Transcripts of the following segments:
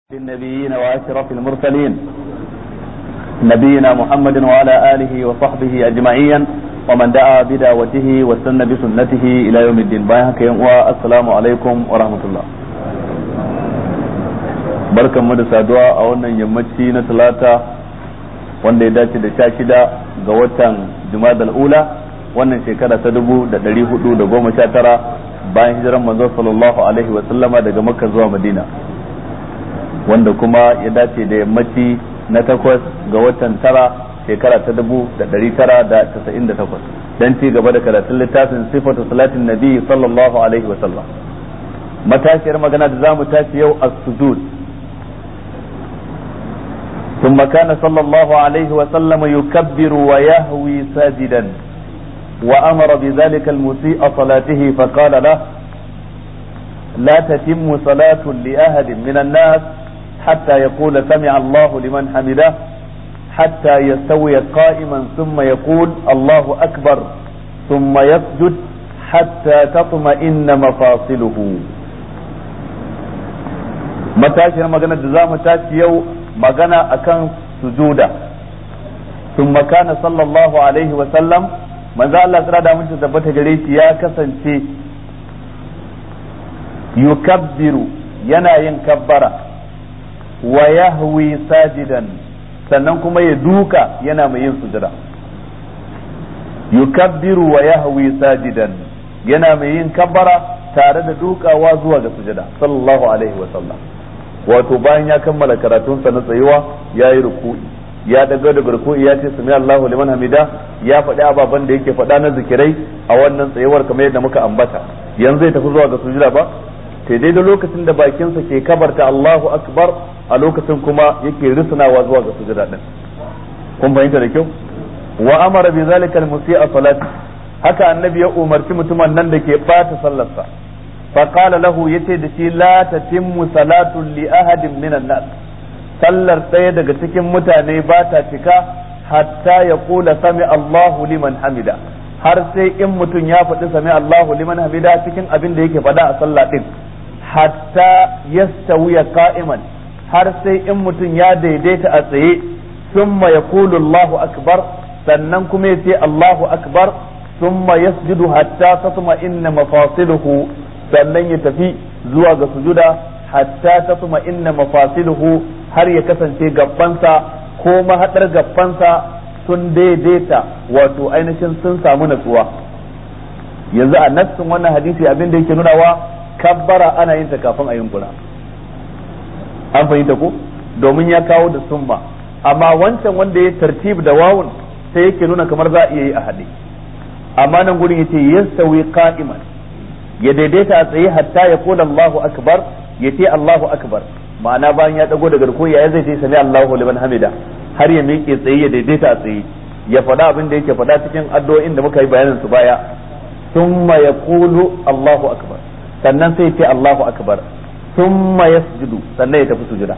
النبيين واشرف المرسلين نبينا محمد وعلى اله وصحبه اجمعين ومن دعا بدعوته واستنى بسنته الى يوم الدين بايعك والسلام عليكم ورحمه الله barkan mu da saduwa a wannan yammaci na talata wanda ya dace da sha shida ga watan jumadal ula wannan shekara ta dubu da dari hudu da goma sha tara bayan hijiran manzo sallallahu alaihi wa sallama daga makka zuwa madina wanda kuma ya dace da yammaci na takwas ga watan tara shekara ta dubu da dari tara da casa'in da takwas don ci gaba da karatun littafin sifatu salatin nabi sallallahu alaihi wa sallam matashiyar magana da za mu tashi yau a sujud ثم كان صلى الله عليه وسلم يكبر ويهوي ساجدا وأمر بذلك المسيء صلاته فقال له لا تتم صلاة لأحد من الناس حتى يقول سمع الله لمن حمده حتى يستوي قائما ثم يقول الله أكبر ثم يسجد حتى تطمئن مفاصله متاشر مغنى جزاء متاشر يو مغنى أكن سجودا ثم كان صلى الله عليه وسلم من ذا الله سرادة من تثبت جريش يا كسن يكبر ينا ينكبر wa yahwi sajidan sannan kuma ya duka yana mai yin sujada yukabbiru wa yahwi sajidan yana mai yin kabbara tare da dukawa zuwa ga sujada sallallahu alaihi wa sallam wato bayan ya kammala karatunsa na tsayuwa ya yi ruku'i ya daga daga ruku'i ya ce sami Allahu liman hamida ya faɗi ababen da yake faɗa na zikirai a wannan tsayuwar kamar yadda muka ambata yanzu ya tafi zuwa ga sujada ba sai dai da lokacin da bakinsa ke kabarta Allahu akbar a lokacin kuma yake risnawa zuwa ga sujada din kun fahimta da kyau wa amara bi zalika al-musi'a salati haka annabi ya umarci mutumin nan da ke bata sallarsa fa qala lahu yace da shi la tatimmu salatu li ahadin minan nas sallar ɗaya daga cikin mutane ba ta cika hatta ya kula sami Allahu liman hamida har sai in mutum ya faɗi sami Allahu liman hamida cikin abin da yake faɗa a sallah din hatta yastawiya qa'iman har sai in mutum ya daidaita a tsaye summa yaqulu Allahu akbar sannan kuma ya ce Allahu akbar summa yasjudu hatta tatma inna mafasiluhu sannan ya tafi zuwa ga sujuda hatta tatma inna mafasiluhu har ya kasance gabbansa ko mahadar gabbansa sun daidaita wato ainihin sun samu natsuwa yanzu a nassin wannan hadisi abin da yake nunawa kabbara ana yin ta kafin a yunkura an fahimta ko domin ya kawo da summa amma wancan wanda ya tartib da wawun sai yake nuna kamar za a iya yi a haɗe amma nan gurin yace yastawi qa'iman ya daidaita a tsaye hatta ya kula Allahu akbar ya ce Allahu akbar ma'ana bayan ya dago daga ruku ya zai ce sami Allahu liman hamida har ya miƙe tsaye ya daidaita a tsaye ya faɗa abin da yake faɗa cikin addu'o'in da muka yi bayanin su baya thumma yaqulu Allahu akbar sannan sai ce Allahu akbar thumma yasjudu sannan ya tafi sujuda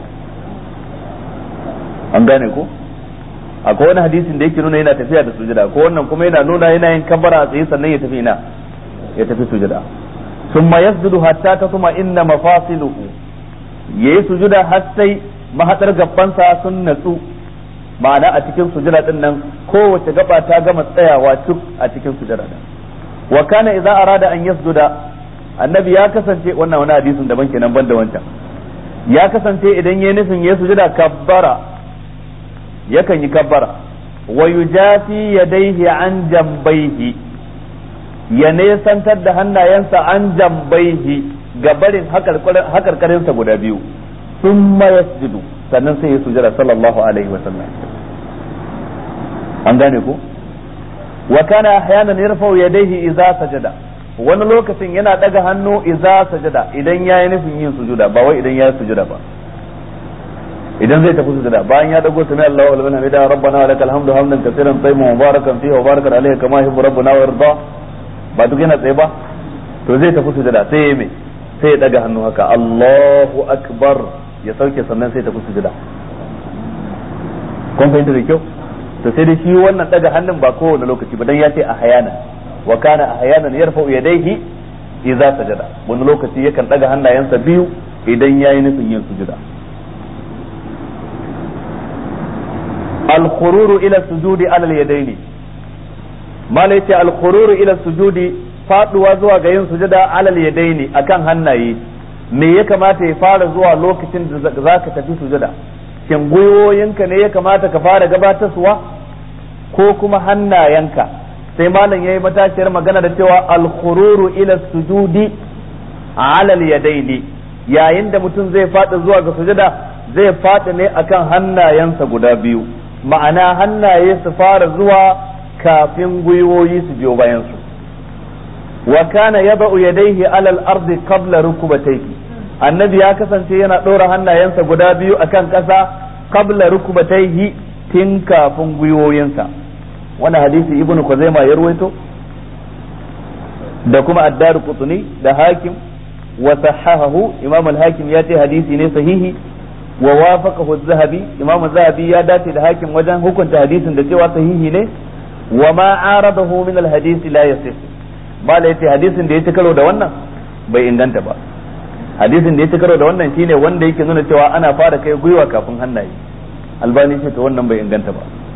an gane ko akwai wani hadisin da yake nuna yana tafiya da sujuda ko wannan kuma yana nuna yana yin kabbara a tsaye sannan ya tafi ina ya tafi sujuda thumma yasjudu hatta tatma inna mafasiluhu yayi sujuda har sai mahadar gabansa sun natsu ma'ana a cikin sujuda din nan kowace gaba ta gama tsayawa cuk a cikin sujuda din wa kana idza arada an yasjuda annabi ya kasance wannan wani hadisin daban kenan ban da wancan ya kasance idan yayi nufin ya sujuda kabbara yakan yi kabbara wa yujafi yadayhi an jambaihi ya nesantar da hannayensa an jambaihi ga barin hakarkarinsa guda biyu sun yasjudu sannan sai ya sujada sallallahu alaihi wa sallam an gane ko wa kana ahyanan yarfa'u yadayhi idza sajada wani lokacin yana daga hannu idza sajada idan yayi nufin yin sujuda ba wai idan yayi sujuda ba idan zai tafi sujuda bayan ya dago sami Allahu liman hamida rabbana wa lakal hamdu hamdan katsiran tayyiban mubarakan fihi wa barakan alayhi kama yuhibbu rabbuna wa yarda ba duk yana tsaye ba to zai tafi sujuda sai ya me sai ya daga hannu haka Allahu akbar ya sauke sannan sai tafi sujuda kun fahimta da kyau to sai dai shi wannan daga hannun ba kowane lokaci ba dan ya ce a hayana wa kana a hayanan yarfa'u yadayhi idza sajada wani lokaci yakan daga hannayensa biyu idan yayi nufin yin sujuda al-khururu ila sujudi ala al-yadaini mala yace al-khururu ila sujudi faduwa zuwa ga yin sujada ala al-yadaini akan hannaye me ya kamata ya fara zuwa lokacin da zaka tafi sujada shin gwiwoyinka ne ya kamata ka fara gabatarwa ko kuma hannayenka sai malam yayi matashiyar magana da cewa al-khururu ila sujudi ala al-yadaini yayin da mutum zai fada zuwa ga sujada zai fada ne akan hannayensa guda biyu ma'ana hannaye su fara zuwa kafin gwiwoyi su biyo bayan su wa kana yada'u yadayhi ala al-ardi qabla rukubatayhi annabi ya kasance yana ɗora hannayensa guda biyu akan ƙasa qabla rukubatayhi tun kafin gwiwoyinsa wani hadisi ibn Khuzaima ya ruwaito da kuma addar qutni da hakim wa sahahahu imam al-hakim ya ce hadisi ne sahihi wa wafaqahu az-zahabi imam az-zahabi ya dace da hakim wajen hukunta hadisin da cewa sahihi ne wa ma aradahu min al-hadisi la yasih bala yace hadisin da ya ci karo da wannan bai inganta ba hadisin da ya ci karo da wannan shine wanda yake nuna cewa ana fara kai gwiwa kafin hannaye albani ce to wannan bai inganta ba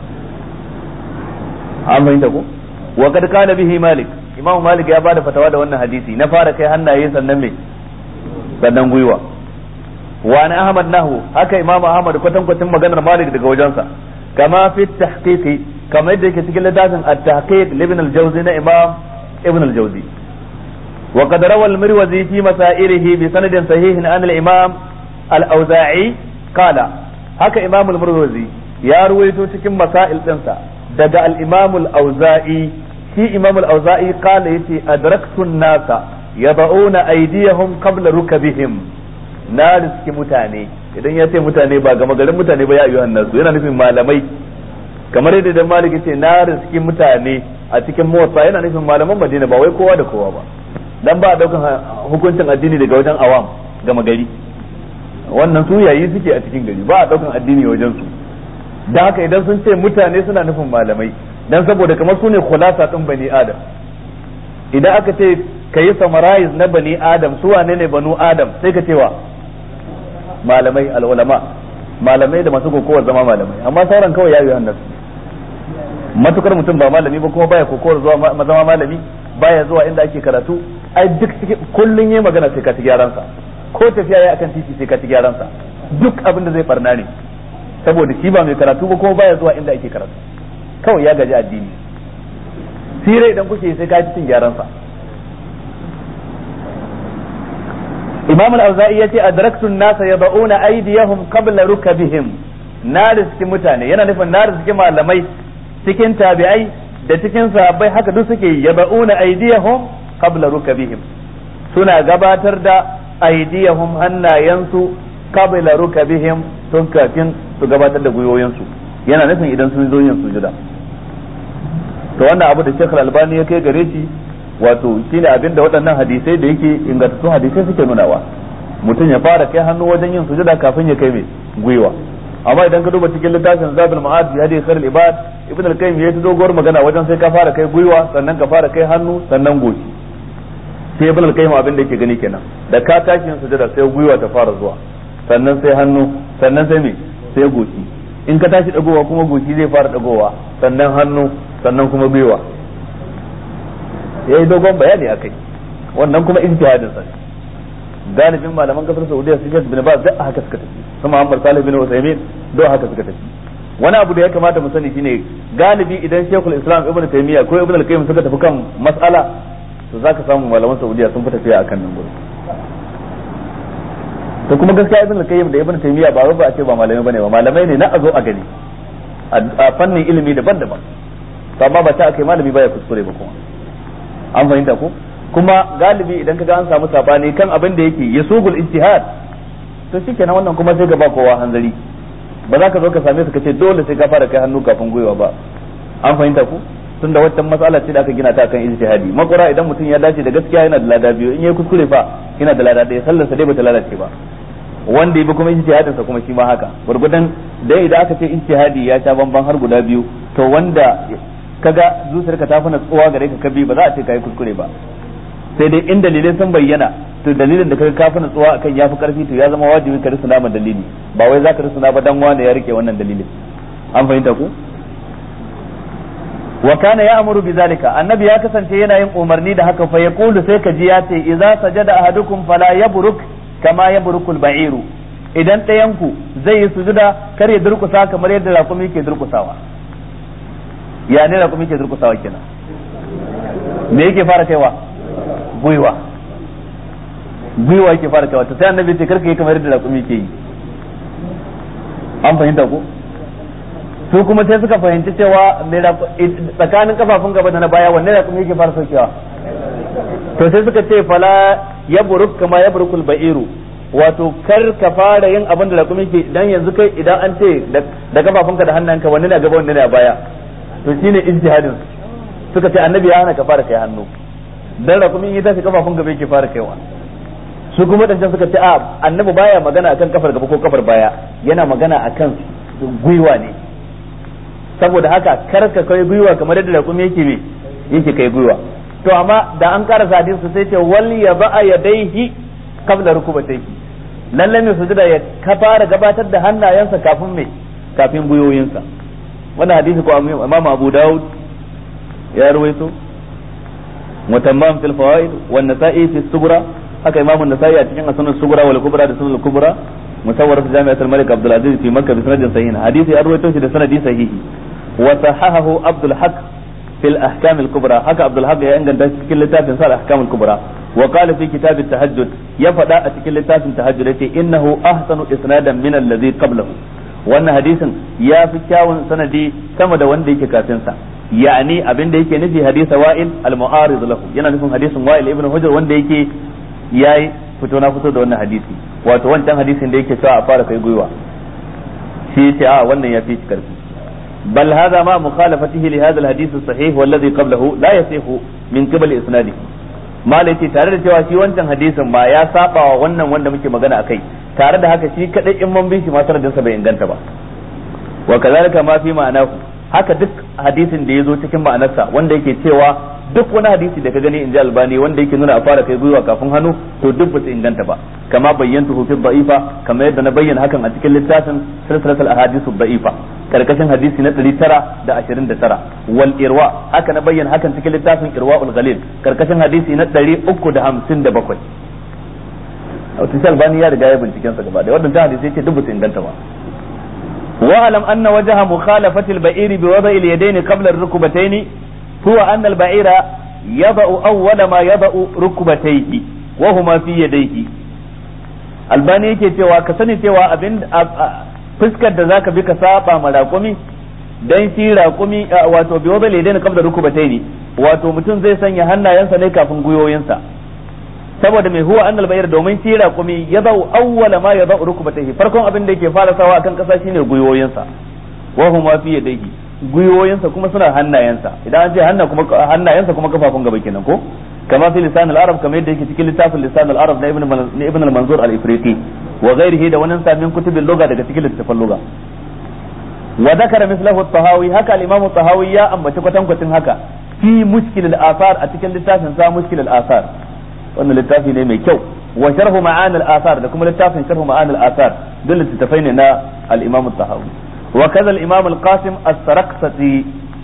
an fahimta ko wa kad kana bihi malik imamu malik ya bada fatawa da wannan hadisi na fara kai hannaye sannan me sannan gwiwa wa na ahmad nahu haka imamu ahmad kwatan kwatin maganar malik daga wajensa kama fi tahqiqi kama yadda yake cikin littafin at-tahqiq ibn al-jawzi na imam ibn al-jawzi وقد روى المروزي في مسائله بسند صحيح عن الإمام الأوزاعي قال هكا إمام المروزي يا رويتو cikin مسائل ɗinsa daga al-Imam al-Auza'i shi Imam al-Auza'i qala yace adraktu an-nasa yad'una aydiyahum qabla rukabihim na riski mutane idan ya ce mutane ba gama garin mutane ba ya ayyuhan nasu yana nufin malamai kamar yadda dan Malik yace na riski mutane a cikin motsa yana nufin malaman Madina ba wai kowa da kowa ba dan ba a daukan hukuncin addini daga wajen awam gama gari wannan su yayi suke a cikin gari ba a daukan addini wajen su da haka idan sun ce mutane suna nufin malamai dan saboda kamar su ne khulasa din bani adam idan aka ce ka yi summarize na bani adam su wane ne banu adam sai ka cewa malamai al'ulama malamai da masu kokowar zama malamai amma sauran kawai ya yi hannasu matukar mutum ba malami ba kuma baya kokowar zuwa zama malami baya zuwa inda ake karatu ai duk kullun yayi magana sai ka ci gyaran sa ko tafiya yayi akan titi sai ka ci gyaran sa duk abin da zai barna ne saboda shi ba mai karatu ba kuma baya zuwa inda ake karatu kawai ya gaji addini sire idan kuke sai ka ci cin gyaran sa Imam al-Auza'i yace adraktu an-nasa yad'una aydiyahum qabla rukabihim na riski mutane yana nufin na riski malamai cikin tabi'ai da cikin sahabbai haka duk suke yaba'una aydiyahum qabla rukabihim suna gabatar da aydiyahum hannayensu qabla rukabihim tun kafin su gabatar da gwiwoyinsu yana nufin idan sun zo yin sujuda to wannan abu da Sheikh Al-Albani ya kai gare shi wato shine abin da waɗannan hadisai da yake ingantattun hadisai suke nunawa mutum ya fara kai hannu wajen yin sujuda kafin ya kai mai gwiwa amma idan ka duba cikin littafin Zabul Ma'ad bi hadi khairul ibad ibn al-qayyim ya doguwar magana wajen sai ka fara kai gwiwa sannan ka fara kai hannu sannan goshi sai ibn al-qayyim abin da yake gani kenan da ka tashi yin sujada sai gwiwa ta fara zuwa sannan sai hannu sannan sai me sai goshi in ka tashi dagowa kuma goshi zai fara dagowa sannan hannu sannan kuma gwiwa yayi dogon bayani akai wannan kuma ijtihadin sa galibin malaman kasar Saudiya su bin Baz da haka suka tafi su Muhammad Salih bin Usaimin da haka suka tafi wani abu da ya kamata mu sani shine galibi idan Sheikhul Islam Ibn Taymiyyah ko Ibn al-Qayyim suka tafi kan mas'ala to zaka samu malaman Saudiya sun fi tafiya akan nan gurin to kuma gaskiya Ibn al-Qayyim da Ibn Taymiyyah ba ba a ce ba malamai bane ba malamai ne na a zo a gani a fannin ilimi daban-daban to amma ba ta akai malami baya kuskure ba kuma an fahimta ko kuma galibi idan kaga an samu sabani kan abin da yake yasugul ijtihad to shikenan wannan kuma sai ga ba kowa hanzari ba za ka zo ka same su ka ce dole sai ka fara kai hannu kafin gwiwa ba an fahimta ku tun da wata matsala ce da aka gina ta kan ijtihadi makura idan mutum ya dace da gaskiya yana da lada biyu in yayi kuskure fa yana da lada ɗaya sallarsa dai bata lalace ba wanda yabi kuma ijtihadin sa kuma shi ma haka gurgudan dai idan aka ce ijtihadi ya sha bamban har guda biyu to wanda kaga zuciyarka ta fi natsuwa gare ka kabi ba za a ce kai kuskure ba sai dai in dalilai sun bayyana to dalilin da kaga ka fi natsuwa akan ya fi karfi to ya zama wajibi ka risuna ma dalili ba wai za ka risuna ba dan wani ya rike wannan dalilin an fahimta ku wa kana ya'muru bidhalika annabi ya kasance yana yin umarni da haka fa yaqulu sai ka ji ya ce idza sajada ahadukum fala yabruk kama yabrukul ba'iru idan ɗayan ku zai yi sujuda kar ya durkusa kamar yadda raƙumi ke durkusawa ya ne raƙumi ke durkusawa kenan me yake fara kaiwa gwiwa gwiwa yake fara kaiwa sai annabi ce karka yi kamar yadda raƙumi ke yi an fahimta ko su kuma sai suka fahimci cewa tsakanin kafafun gaba da na baya wanne raƙumi yake fara saukewa to sai suka ce fala ya buruk kama ya burukul ba'iru wato kar ka fara yin abin da raƙumi ke dan yanzu kai idan an ce da kafafunka da hannunka wanne ne a gaba wanne ne a baya to shine ijtihadin suka ce annabi ya hana ka fara kai hannu dan raƙumi ya tafi kafafun gaba yake fara kaiwa su kuma dan suka ce a annabi baya magana akan kafar gaba ko kafar baya yana magana akan gwiwa ne saboda haka kar ka kai gwiwa kamar yadda raƙumi yake me yake kai gwiwa to amma da an karasa hadisi sai ce wal ya ba'a yadaihi qabla rukubatayhi lalle mai sujuda ya ka fara gabatar da hannayensa kafin me kafin gwiwoyinsa wannan hadisi ko Imam Abu Dawud ya ruwaito mutamman fil fawaid wa nasa'i fi sughra haka Imam an-Nasa'i a cikin sunan sughra wal kubra da sunan kubra musawwar jami'at al-Malik Abdul Aziz fi Makkah bi sanadin sahih hadisi ya ruwaito shi da sanadi sahihi wa sahahahu Abdul Haq في الأحكام الكبرى هكا عبد الحق ينقل cikin littafin sa الأحكام الكبرى وقال في كتاب التهجد يفدا cikin littafin tahajjud yace innahu ahsanu isnadan min alladhi qablahu wannan hadisin ya fi kyawun sanadi sama da wanda yake kafin sa yani abin da yake nufi hadisa wa'il al-mu'arid lahu yana nufin hadisin wa'il ibn hujr wanda yake yayi fito na fito da wannan hadisi wato wancan hadisin da yake cewa a fara kai gwiwa shi yace a wannan ya fi shi karfi بل هذا مع مخالفته لهذا الحديث الصحيح والذي قبله لا يصح من قبل اسناده ما laifi tare da cewa shi wancan hadisin ma ya saba wa wannan wanda muke magana akai tare da haka shi kadai in mun bi shi ma sanadin sa bai inganta ba wa kazalika ma fi ma'anahu haka duk hadisin da yazo cikin ma'anarsa wanda yake cewa duk wani hadisi da ka gani in ji albani wanda yake nuna a fara kai gwiwa kafin hannu to duk ba su inganta ba kama bayyantu fi da'ifa kama yadda na bayyana hakan a cikin littafin silsilatul ahadithu da'ifa karkashin hadisi na 929 wal irwa haka na bayyana hakan cikin littafin irwaul ghalil karkashin hadisi na 357 wato albani ya riga ya binciken sa gaba da wannan hadisi yake duk ba su inganta ba واعلم أن وجه مخالفة البعير بوضع اليدين قبل الركبتين هو أن البعير يضع أول ما يضع ركبتيه وهما في يديه albani yake cewa ka sani cewa abin fuskar da zaka bi ka saba ma raƙumi dan shi raƙumi wato bi wadal yadaini qabla rukubataini wato mutum zai sanya hannayensa ne kafin guyoyinsa saboda mai huwa annal bayar domin shi raƙumi ya zau awwala ma ya zau rukubatayhi farkon abin da yake fara sawa akan kasa shine guyoyinsa wa huma fi yadayhi guyoyinsa kuma suna hannayensa idan an ce hanna kuma hannayensa kuma kafafun gaba kenan ko kama fi lisan al-arab kamar yadda yake cikin littafin lisan al-arab na ibn ibn al-manzur al-ifriqi wa ghairihi da wannan samin kutubin lugha daga cikin littafin lugha wa dhakara mislahu at-tahawi haka al-imam at-tahawi ya ambaci kwatankwacin haka fi mushkil al-athar a cikin littafin sa mushkil al-athar wannan littafi ne mai kyau wa sharhu ma'anil athar da kuma littafin sharhu ma'anil athar duk littafai ne na al-imam at-tahawi wa kaza al-imam al-qasim as-sarqsati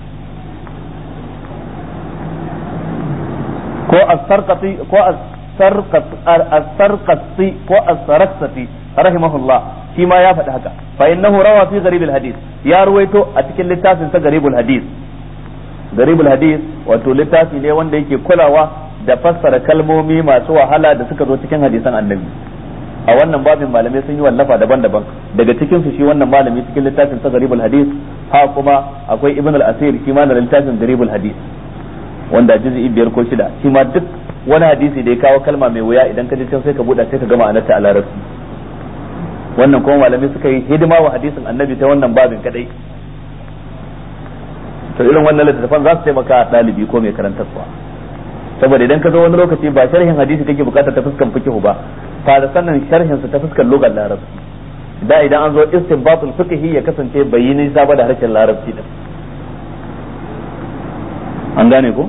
ko as-sarqati ko as-sarqati ko as-sarqati rahimahullah shi ma ya faɗi haka fa innahu rawa fi gharib al-hadith ya ruwaito a cikin littafin sa gharib al-hadith gharib al-hadith wato littafi ne wanda yake kulawa da fassara kalmomi masu wahala da suka zo cikin hadisan annabi a wannan babin malamai sun yi wallafa daban-daban daga cikin su shi wannan malami cikin littafin sa garibul hadis ha kuma akwai ibn al-asir shi ma da littafin garibul hadis wanda juz'i biyar ko shida shi ma duk wani hadisi da ya kawo kalma mai wuya idan ka je can sai ka buɗa sai ka gama anarta a larabci wannan kuma malamai suka yi hidima wa hadisin annabi ta wannan babin kadai to irin wannan littattafan za su taimaka ɗalibi ko mai karantarwa saboda idan ka zo wani lokaci ba sharhin hadisi kake bukata ta fuskan fiqh ba fara sannan sharhin sa ta fuskan lugar larabci da idan an zo istinbatul fiqhi ya kasance bai yi nisa ba da harshen larabci din an gane ko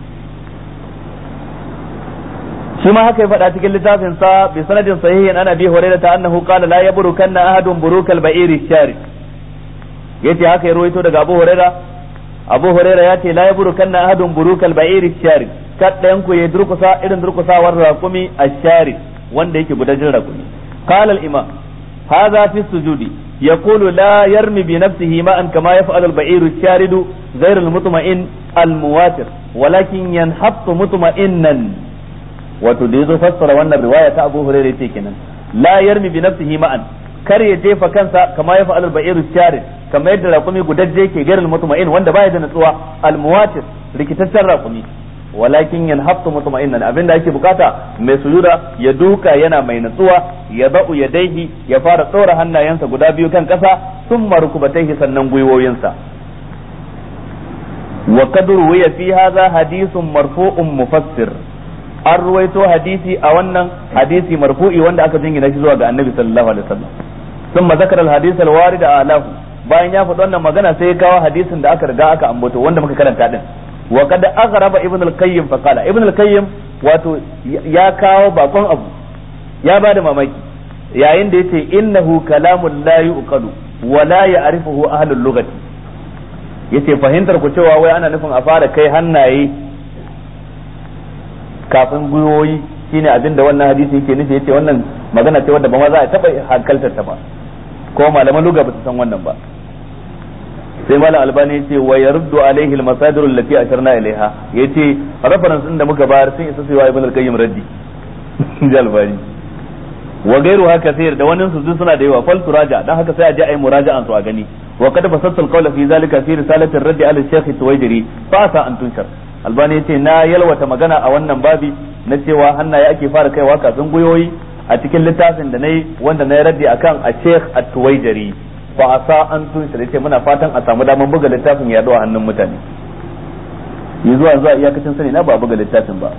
shi ma haka ya faɗa cikin littafin sa bi sanadin sahihin ana bi hurairah ta annahu qala la yabrukanna ahadun burukal ba'iri shari yace haka ya ruwaito daga Abu Huraira Abu Huraira ya ce la yaburu kanna ahadun burukal ba'iri shari kaddayan ku ya durkusa irin durkusawar raqumi ash-shari wanda yake gudajin raqumi qala al-imam hadha fi sujudi يقول لا يرمي بنفسه ماء كما يفعل البعير الشارد غير المطمئن المواتر ولكن ينحط مطمئنا وتديز فسر وان الرواية أبو هريرة كنا لا يرمي بنفسه ماء kar ya jefa kansa kama ya fa'al ba'iru sharid kama yadda raƙumi gudajje ke garin mutuma'in wanda baya da natsuwa almuwatir rikitaccen raƙumi walakin yanhaftu mutma'innan abinda ake bukata mai sujuda ya duka yana mai natsuwa ya ba'u ya daihi ya fara tsora hannayensa guda biyu kan kasa sun marukubataihi sannan gwiwoyinsa wa qad ruwiya fi hadha hadithun marfu'un mufassir an ruwaito hadisi a wannan hadisi marfu'i wanda aka jingina shi zuwa ga annabi sallallahu alaihi wasallam thumma zakara al-hadith al-warid alahu bayan ya faɗi wannan magana sai ya kawo hadisin da aka riga aka ambato wanda muka karanta din wa kad aghraba ibn al-qayyim fa qala ibn al-qayyim wato ya kawo bakon abu ya bada mamaki yayin da yace innahu kalamun la yuqalu wa la ya'rifuhu ahlul lughati yace fahimtar ku cewa wai ana nufin a fara kai hannaye kafin gwiwoyi shine abinda wannan hadisi yake nufi yace wannan magana ce wadda ba ma za a taba hankaltar ta ba ko malaman lugha ba su san wannan ba sai malam albani yace wa yaruddu alaihi almasadir allati asharna ilaiha yace reference din da muka bayar sun isa sai wa ibn al-qayyim raddi ji albani wa gairu haka sai da wannan su suna da yawa fal turaja dan haka sai a je ayi muraja'an su a gani wa kad fasatta al-qawla fi zalika fi risalati ar-radd ala al-shaykh tuwaydiri fa sa an tunshar albani yace na yalwata magana a wannan babi na cewa hannaye ake fara kaiwa kafin guyoyi a cikin littafin da nayi wanda na yi raddi akan a sheikh at-tuwaydiri fa asa an tunshar yace muna fatan a samu daman buga littafin ya a hannun mutane yi zuwa zuwa iyakacin sani na ba buga littafin ba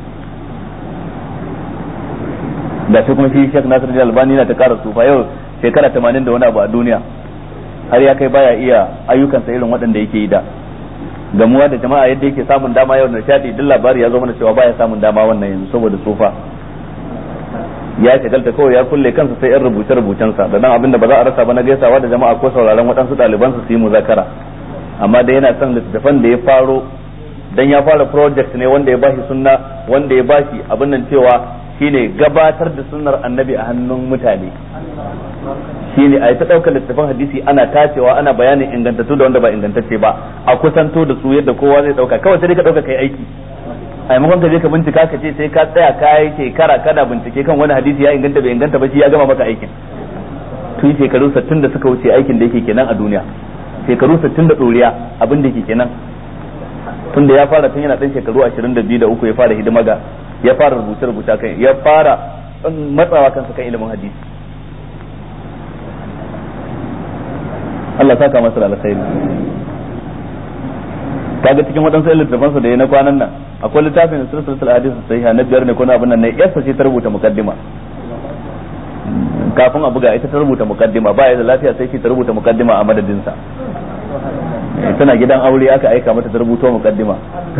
da shi kuma shi Sheikh Nasir Albani na ta kara sufa yau shekara 80 da wani abu a duniya har ya kai baya iya ayyukansa irin waɗanda yake yi da gamuwa da jama'a yadda yake samun dama yau da shaɗi duk labari ya zo mana cewa baya samun dama wannan yanzu saboda tsufa ya shagalta kawai ya kulle kansa sai yan rubuce rubucensa da dan abin da ba za a rasa ba na gaisawa da jama'a ko sauraron waɗansu ɗaliban su yi muzakara amma da yana son littattafan da ya faro dan ya fara project ne wanda ya bashi sunna wanda ya bashi abin nan cewa shine gabatar da sunnar annabi a hannun mutane shine a yi ta ɗaukar littattafan hadisi ana tacewa ana bayanin ingantattu da wanda ba ingantacce ba a kusanto da su yadda kowa zai ɗauka kawai sai ka ɗauka kai aiki a maimakon ka je ka bincika ka ce sai ka tsaya ka yi shekara kana bincike kan wani hadisi ya inganta bai inganta ba shi ya gama maka aikin tun shekaru 60 da suka wuce aikin da yake kenan a duniya shekaru 60 da ɗoriya abin da yake kenan tun da ya fara tun yana ɗan shekaru 22 da uku ya fara hidima ga ya fara rubuce rubuce kan ya fara matsawa kansa kan ilimin hadisi Allah saka masa da alkhairi kaga cikin waɗansu littafan sa da ya na kwanan nan akwai littafin silsilatul hadis sahiha na biyar ne ko na abin nan ne yasa ce ta rubuta mukaddima kafin a buga ita ta rubuta mukaddima ba ya da lafiya sai ce ta rubuta mukaddima a madadin sa tana gidan aure aka aika mata ta rubuto mukaddima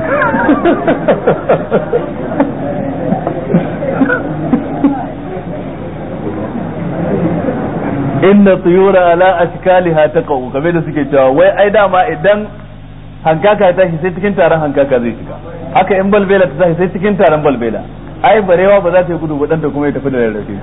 inna tuyura ala ashkaliha taqau kamar da suke cewa wai ai dama idan hankaka ya tashi sai cikin taron hankaka zai shiga haka in balbela ta tashi sai cikin taron balbela ai barewa ba za ta yi gudu ba ta kuma ya tafi da rarrafe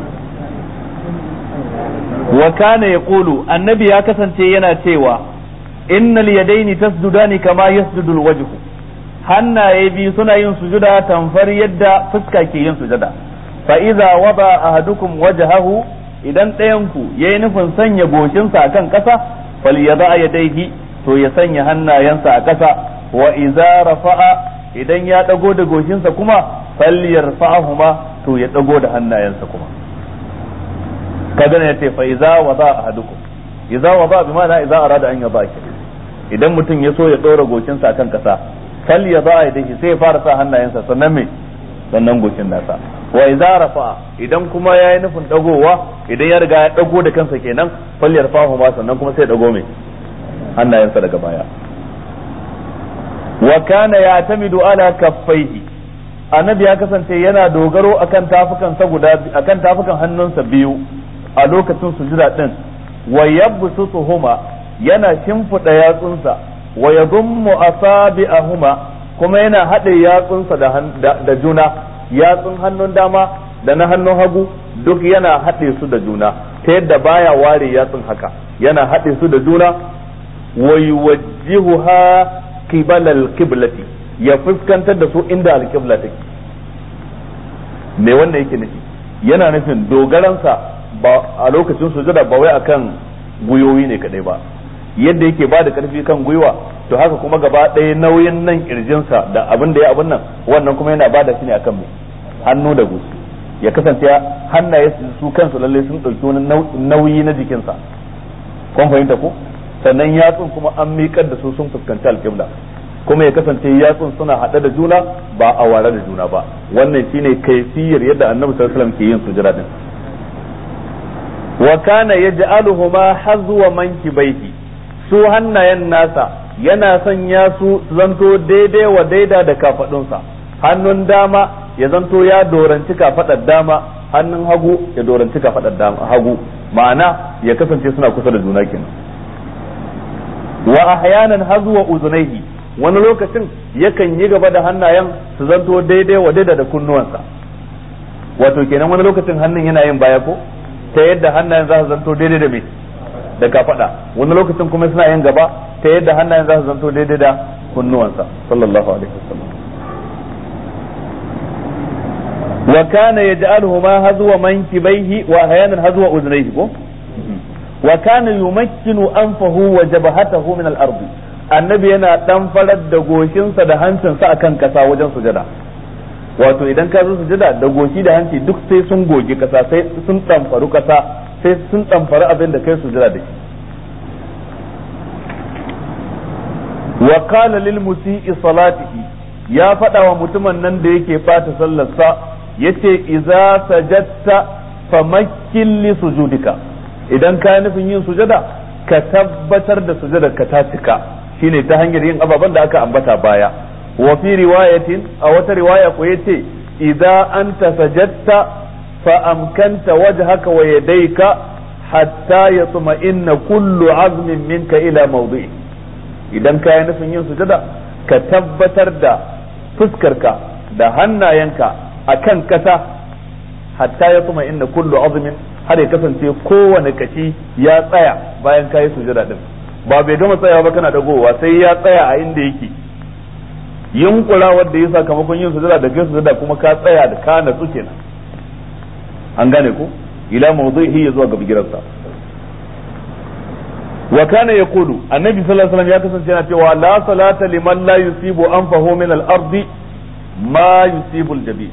wa kana yaqulu annabi ya kasance yana cewa innal yadaini tasjudani kama yasjudu alwajhu hannaye biyu suna yin sujuda tamfar yadda fuska ke yin sujada fa idza wada ahadukum wajhahu idan ɗayan ku yayi nufin sanya goshinsa akan ƙasa falyada yadayhi to ya sanya hannayensa a ƙasa wa idza rafa'a idan ya dago da goshinsa kuma falyarfa'ahuma to ya dago da hannayensa kuma kaga ne yace fa idza wada ahadukum idza wada bi ma'ana idza arada an yada idan mutum ya so ya ɗora goshinsa akan ƙasa fal ya za a yi sai ya fara sa hannayensa sannan me sannan goshin nasa wa idza rafa idan kuma yayi nufin dagowa idan ya riga ya dago da kansa kenan fal yarfahu ma sannan kuma sai ya dago me hannayensa daga baya wa kana ya'tamidu ala kaffaihi annabi ya kasance yana dogaro akan tafukan sa guda akan tafukan hannunsa biyu a lokacin sujuda din wa yabsutuhuma yana shimfiɗa yatsunsa wa yadhummu asabi'ahuma kuma yana haɗe yatsunsa da juna yatsun hannun dama da na hannun hagu duk yana haɗe su da juna ta yadda baya ware yatsun haka yana haɗe su da juna wa yuwajjihuha qibala al-qiblati ya fuskantar da su inda al-qibla take me wannan yake nufi yana nufin dogaransa ba a lokacin sujada ba wai akan guyoyi ne kadai ba yadda yake ba da karfi kan gwiwa to haka kuma gaba ɗaya nauyin nan kirjinsa da abin da ya abin nan wannan kuma yana bada shi ne akan mai hannu da gusu ya kasance hannaye su kansu lalle sun ɗauki wani nauyi na jikinsa kun fahimta ko sannan yatsun kuma an miƙar da su sun fuskanci alƙibla kuma ya kasance yatsun suna haɗe da juna ba a ware da juna ba wannan shine kaifiyar yadda annabi sallallahu alaihi wasallam ke yin sujada din wa kana yaj'aluhuma hazwa mankibaihi su hannayen nasa yana sanya su zanto daidai wa daida da kafadunsa hannun dama ya zanto ya doranci kafadar dama hannun hagu ya doranci kafadar dama hagu ma'ana ya kasance suna kusa da juna kenan wa ahyanan hazwa uzunaihi wani lokacin yakan yi gaba da hannayen su zanto daidai wa daida da kunnuwansa wato kenan wani lokacin hannun yana yin baya ko ta yadda hannayen za su zanto daidai da me da kafada wani lokacin kuma suna yin gaba ta yadda hannayen za su zanto daidai da kunnuwansa sallallahu alaihi wasallam wa kana yaj'aluhuma hazwa mankibaihi wa ahyanan hazwa uznayhi ko wa kana yumakkinu anfahu wa jabhatahu min al-ard annabi yana dan farar da goshinsa da hancinsa akan kasa wajen sujada wato idan ka zo sujada da goshi da hanci duk sai sun gogi kasa sai sun tamfaru kasa sai sun tamfaru abin da kai sujada da shi wa qala lil musii salatihi ya faɗa wa mutumin nan da yake bata sallarsa yace idza sajadta famakkin li sujudika idan ka nufin yin sujada ka tabbatar da sujada ka ta cika shine ta hanyar yin ababen da aka ambata baya wa fi riwayatin a wata riwaya ko yace idza anta sajadta fa amkanta wajhaka wa yadayka hatta yatma'inna kullu azmin minka ila mawdi'i idan ka yi nufin yin sujada ka tabbatar da fuskarka da hannayenka akan kasa hatta ya kuma inda kullu azmin har ya kasance kowane kashi ya tsaya bayan ka yi sujada din ba bai gama tsayawa ba kana dagowa sai ya tsaya a inda yake yunkura wanda ya sakamakon yin sujada da kai sujada kuma ka tsaya da ka natsu kenan an gane ko ila mawdu'ihi ya zuwa ga bigirarsa wa kana yaqulu annabi sallallahu alaihi wasallam ya kasance yana cewa la salata liman la yusibu anfahu min al-ardi ma yusibu al-jabi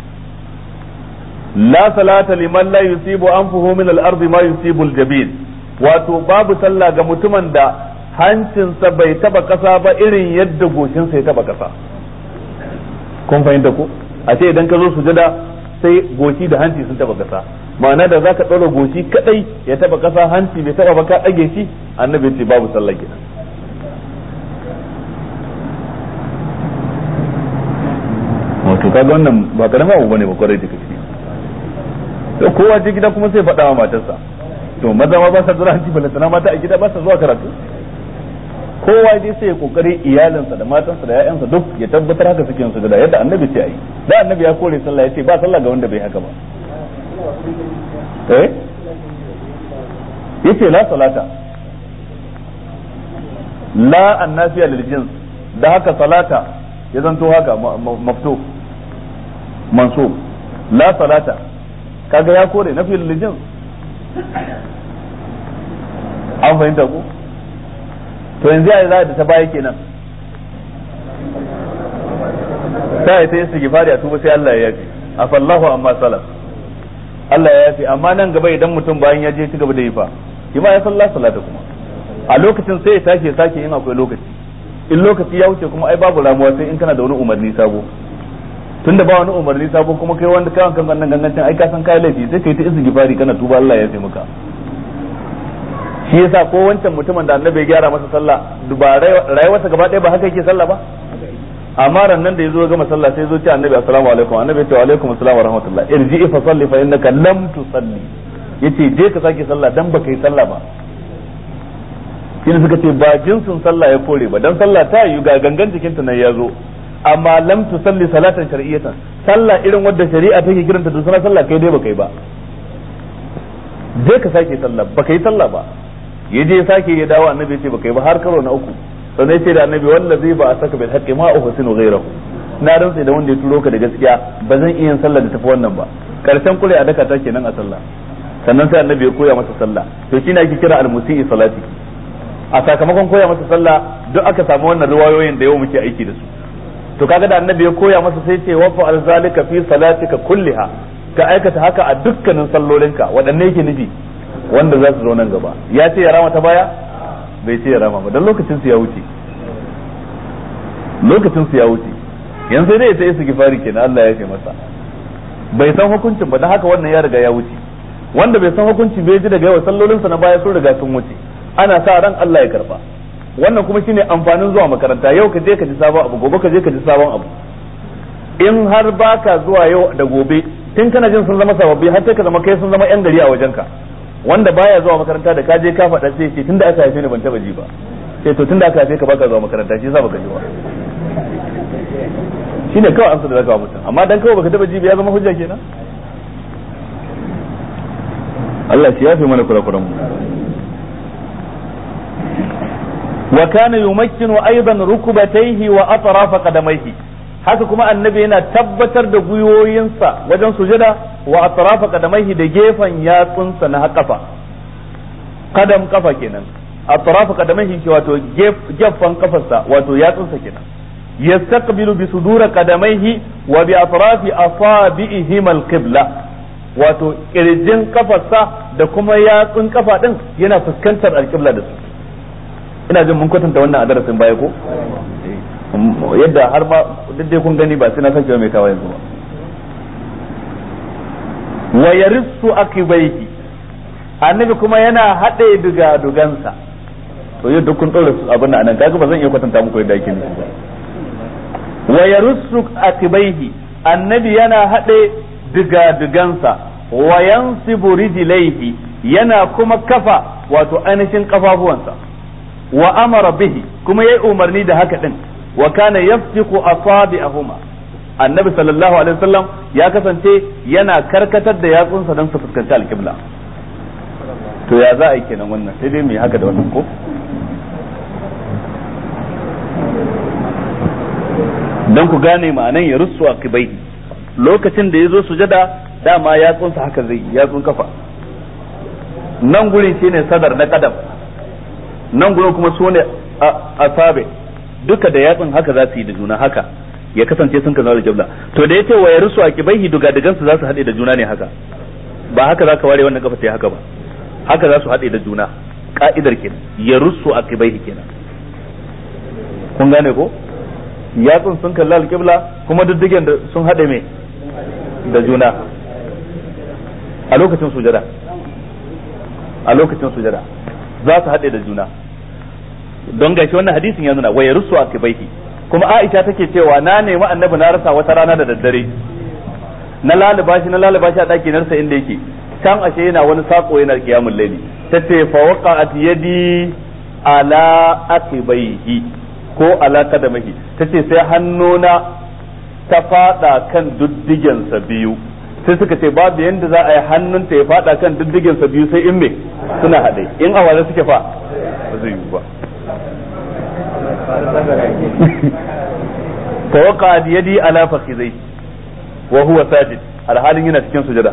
la salata liman la yusibu anfahu min al-ardi ma yusibu al-jabin wato babu sallah ga mutumin da hancinsa bai taba kasa ba irin yadda goshinsa ya taba kasa kun fahimta ko a ce idan ka zo sujada sai goshi da hanci sun taba kasa ma'ana da zaka ɗaura goshi kadai ya taba kasa hanci bai taba ba ka ɗage shi annabi ce babu sallah kenan wato kaga wannan ba karama abu bane ba kwarai da gaske to kowa je gida kuma sai faɗa wa matarsa to maza ma ba sa zuwa hanci balantana mata a gida ba sa zuwa karatu kowa dai sai ya kokari iyalinsa da matansa da ƴaƴansa duk ya tabbatar haka suke yin sujada yadda annabi ce ayi da annabi ya kore sallah ya ce ba sallah ga wanda bai haka ba eh yace la salata la annafiya lil jins da haka salata ya zanto haka mafto mansub la salata kaga ya kore nafi lil jins an fahimta ko to yanzu ya za da ta baya kenan sai ta yi sigifari a tuba sai Allah ya yafi afallahu amma salaf Allah ya yafi amma nan gaba idan mutum bayan ya je ci gaba da yi fa shi ma ya sallah salata kuma a lokacin sai ya tashi ya sake in akwai lokaci in lokaci ya wuce kuma ai babu ramuwa sai in kana da wani umarni sabo tunda ba wani umarni sabo kuma kai wanda kawan kan wannan gangancin ai ka san kai laifi sai kai ta istighfari kana tuba Allah ya yafi maka shi yasa ko wancan mutumin da annabi ya gyara masa sallah ba rayuwarsa gaba ɗaya ba haka yake sallah ba amma ran nan da yazo gama sallah sai zo ce annabi assalamu alaikum annabi ya ce wa alaikum assalam wa rahmatullah irji fa salli fa innaka lam tusalli yace je ka sake sallah dan baka yi sallah ba shine suka ce ba jinsin sallah ya kore ba dan sallah ta yi ga gangan jikinta nan ya zo amma lam tusalli salatan shar'iyatan sallah irin wadda shari'a take kiranta da sunan sallah kai dai baka yi ba je ka sake sallah baka yi sallah ba ya je sake ya dawo annabi ya ce baka yi ba har karo na uku sannan ya ce da annabi wallazi ba a saka bil haqqi ma uhsinu ghayrahu na rantsa da wanda ya turo ka da gaskiya ba zan iya yin sallah da tafi wannan ba karshen kure a daka ta kenan a sallah sannan sai annabi ya koya masa sallah to shine ake kira al-musii salati a sakamakon koya masa sallah duk aka samu wannan riwayoyin da yau muke aiki da su to kaga da annabi ya koya masa sai ce wa fa'al zalika fi salatika kulliha ka aikata haka a dukkanin sallolinka waɗanne yake nufi wanda za su zo nan gaba ya ce ya rama ta baya bai ce ya rama ba dan lokacin su ya wuce lokacin su ya wuce yanzu sai dai ya ta gifari kenan Allah ya ce masa bai san hukuncin ba dan haka wannan ya riga ya wuce wanda bai san hukunci bai ji daga yawa sallolinsa na baya sun riga sun wuce ana sa ran Allah ya karba wannan kuma shine amfanin zuwa makaranta yau ka je ka ji sabon abu gobe ka je ka ji sabon abu in har baka zuwa yau da gobe tun kana jin sun zama sababbi har sai ka zama kai sun zama yan gari a wajenka wanda baya zuwa makaranta da ka je ka faɗa sai ce tunda aka haife ni ban taba ji ba sai to tunda aka haife ka baka zuwa makaranta shi yasa baka ji ba shine kawai amsa da zaka wa mutum amma dan kawai baka taba ji ba ya zama hujja kenan Allah shi yafe mana kurakuran mu wa kana yumakkinu aidan rukubatayhi wa atraf qadamayhi haka kuma annabi yana tabbatar da gwiwoyinsa wajen sujada wa atraf qadamayhi da gefen yatsunsa na kafa kadam kafa kenan atraf qadamayhi shi wato gefen kafarsa wato yatsunsa kenan yastaqbilu bi sudura qadamayhi wa bi atrafi asabi'ihim al-qibla wato kirjin kafarsa da kuma yatsun kafa din yana fuskantar alƙibla da su ina jin mun kwatanta wannan a darasin baya ko yadda har ma duk dai kun gani ba sai na sake mai kawo yanzu ba wa yarissu akibaihi annabi kuma yana haɗe duga dugansa to yadda kun ɗora su abin nan anan kaga ba zan iya kwatanta muku yadda ake nufi ba wa yarissu akibaihi annabi yana haɗe duga dugansa wa yansibu rijlaihi yana kuma kafa wato ainihin kafafuwansa wa amara bihi kuma yayi umarni da haka din wa kana yaftiqu asabi'ahuma annabi sallallahu alaihi wasallam ya kasance yana karkatar da yatsunsa don su fuskanci alqibla to ya za a yi kenan wannan sai dai mu yi haka da wannan ko dan ku gane ma'anan ya rusu a kibai lokacin da ya zo sujada dama yatsunsa haka zai yatsun kafa nan gurin shine sadar na kadam nan gurin kuma su ne asabe duka da yatsun haka za su yi da juna haka ya kasance sun kaza da jabla to da yace wa yarsu a kibaihi duga digan su za su haɗe da juna ne haka ba haka za ka ware wannan kafa sai haka ba haka za su haɗe da juna ka'idar kenan yarsu a kibaihi kenan kun gane ko yatsun sun kalla alƙibla kuma diddigen da sun haɗe mai da juna a lokacin sujada a lokacin sujada za su haɗe da juna don gashi wannan hadisin ya nuna waya rusu a kibaihi kuma Aisha take cewa na nemi annabi na rasa wata rana da daddare na lalaba shi na lalaba shi a ɗaki narsa inda yake can ashe yana wani sako yana kiyamul laili tace fa waqa'at yadi ala akibaihi ko ala kadamahi tace sai hannuna ta fada kan duddigensa biyu sai suka ce babu yanda za a yi hannunta ya fada kan diddigensa biyu sai in me suna haɗe in a waje suke fa ba zai yi ba fa waqa yadi ala fakhizai wa huwa sajid alhalin yana cikin sujada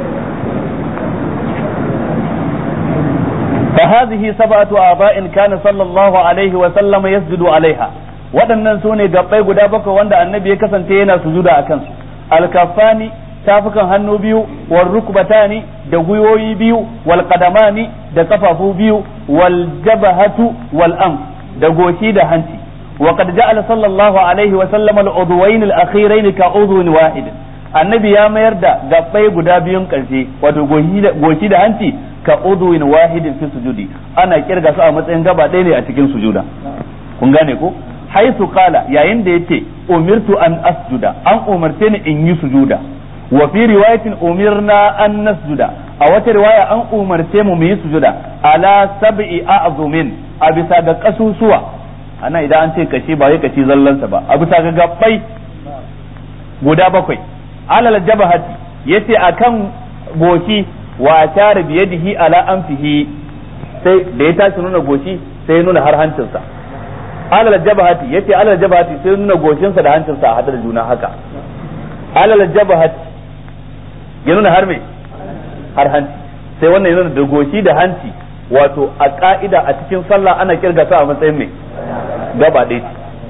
فهذه سبعة آباء كان صلى الله عليه وسلم يسجد عليها waɗannan su ne gabbai guda bakwai wanda annabi ya kasance yana sujuda a kansu alkafani tafukan hannu biyu wal rukbatani da gwiwoyi biyu wal qadamani da kafafu biyu wal jabhatu wal am da goshi da hanci wa qad ja'ala sallallahu alaihi wa sallam al udwayn al akhirayn ka udwin wahid annabi ya mayar da gabbai guda biyun karshe wato goshi da hanci ka udwin wahidin fi sujudi ana kirga su a matsayin gaba ɗaya ne a cikin sujuda kun gane ko haisu kala yayin da yace umirtu an asjuda an umarce ni in yi sujuda wa fi riwayatin umirna an nasjuda a wata riwaya an umarce mu mu yi sujuda ala sab'i a'zumin a bisa ga kasusuwa ana idan an ce kashi ba wai kashi zallansa ba a bisa ga gabbai guda bakwai alal jabahati yace akan goshi wa tare biyadihi ala anfihi sai da ya tashi nuna goshi sai ya nuna har hancinsa alal jabahati yace alal jabahati sai nuna goshinsa da hancinsa a hada da juna haka alal jabahati ya nuna har me har hanci sai wannan ya nuna da goshi da hanci wato a ka'ida a cikin sallah ana kirga ta a matsayin me gaba ɗaya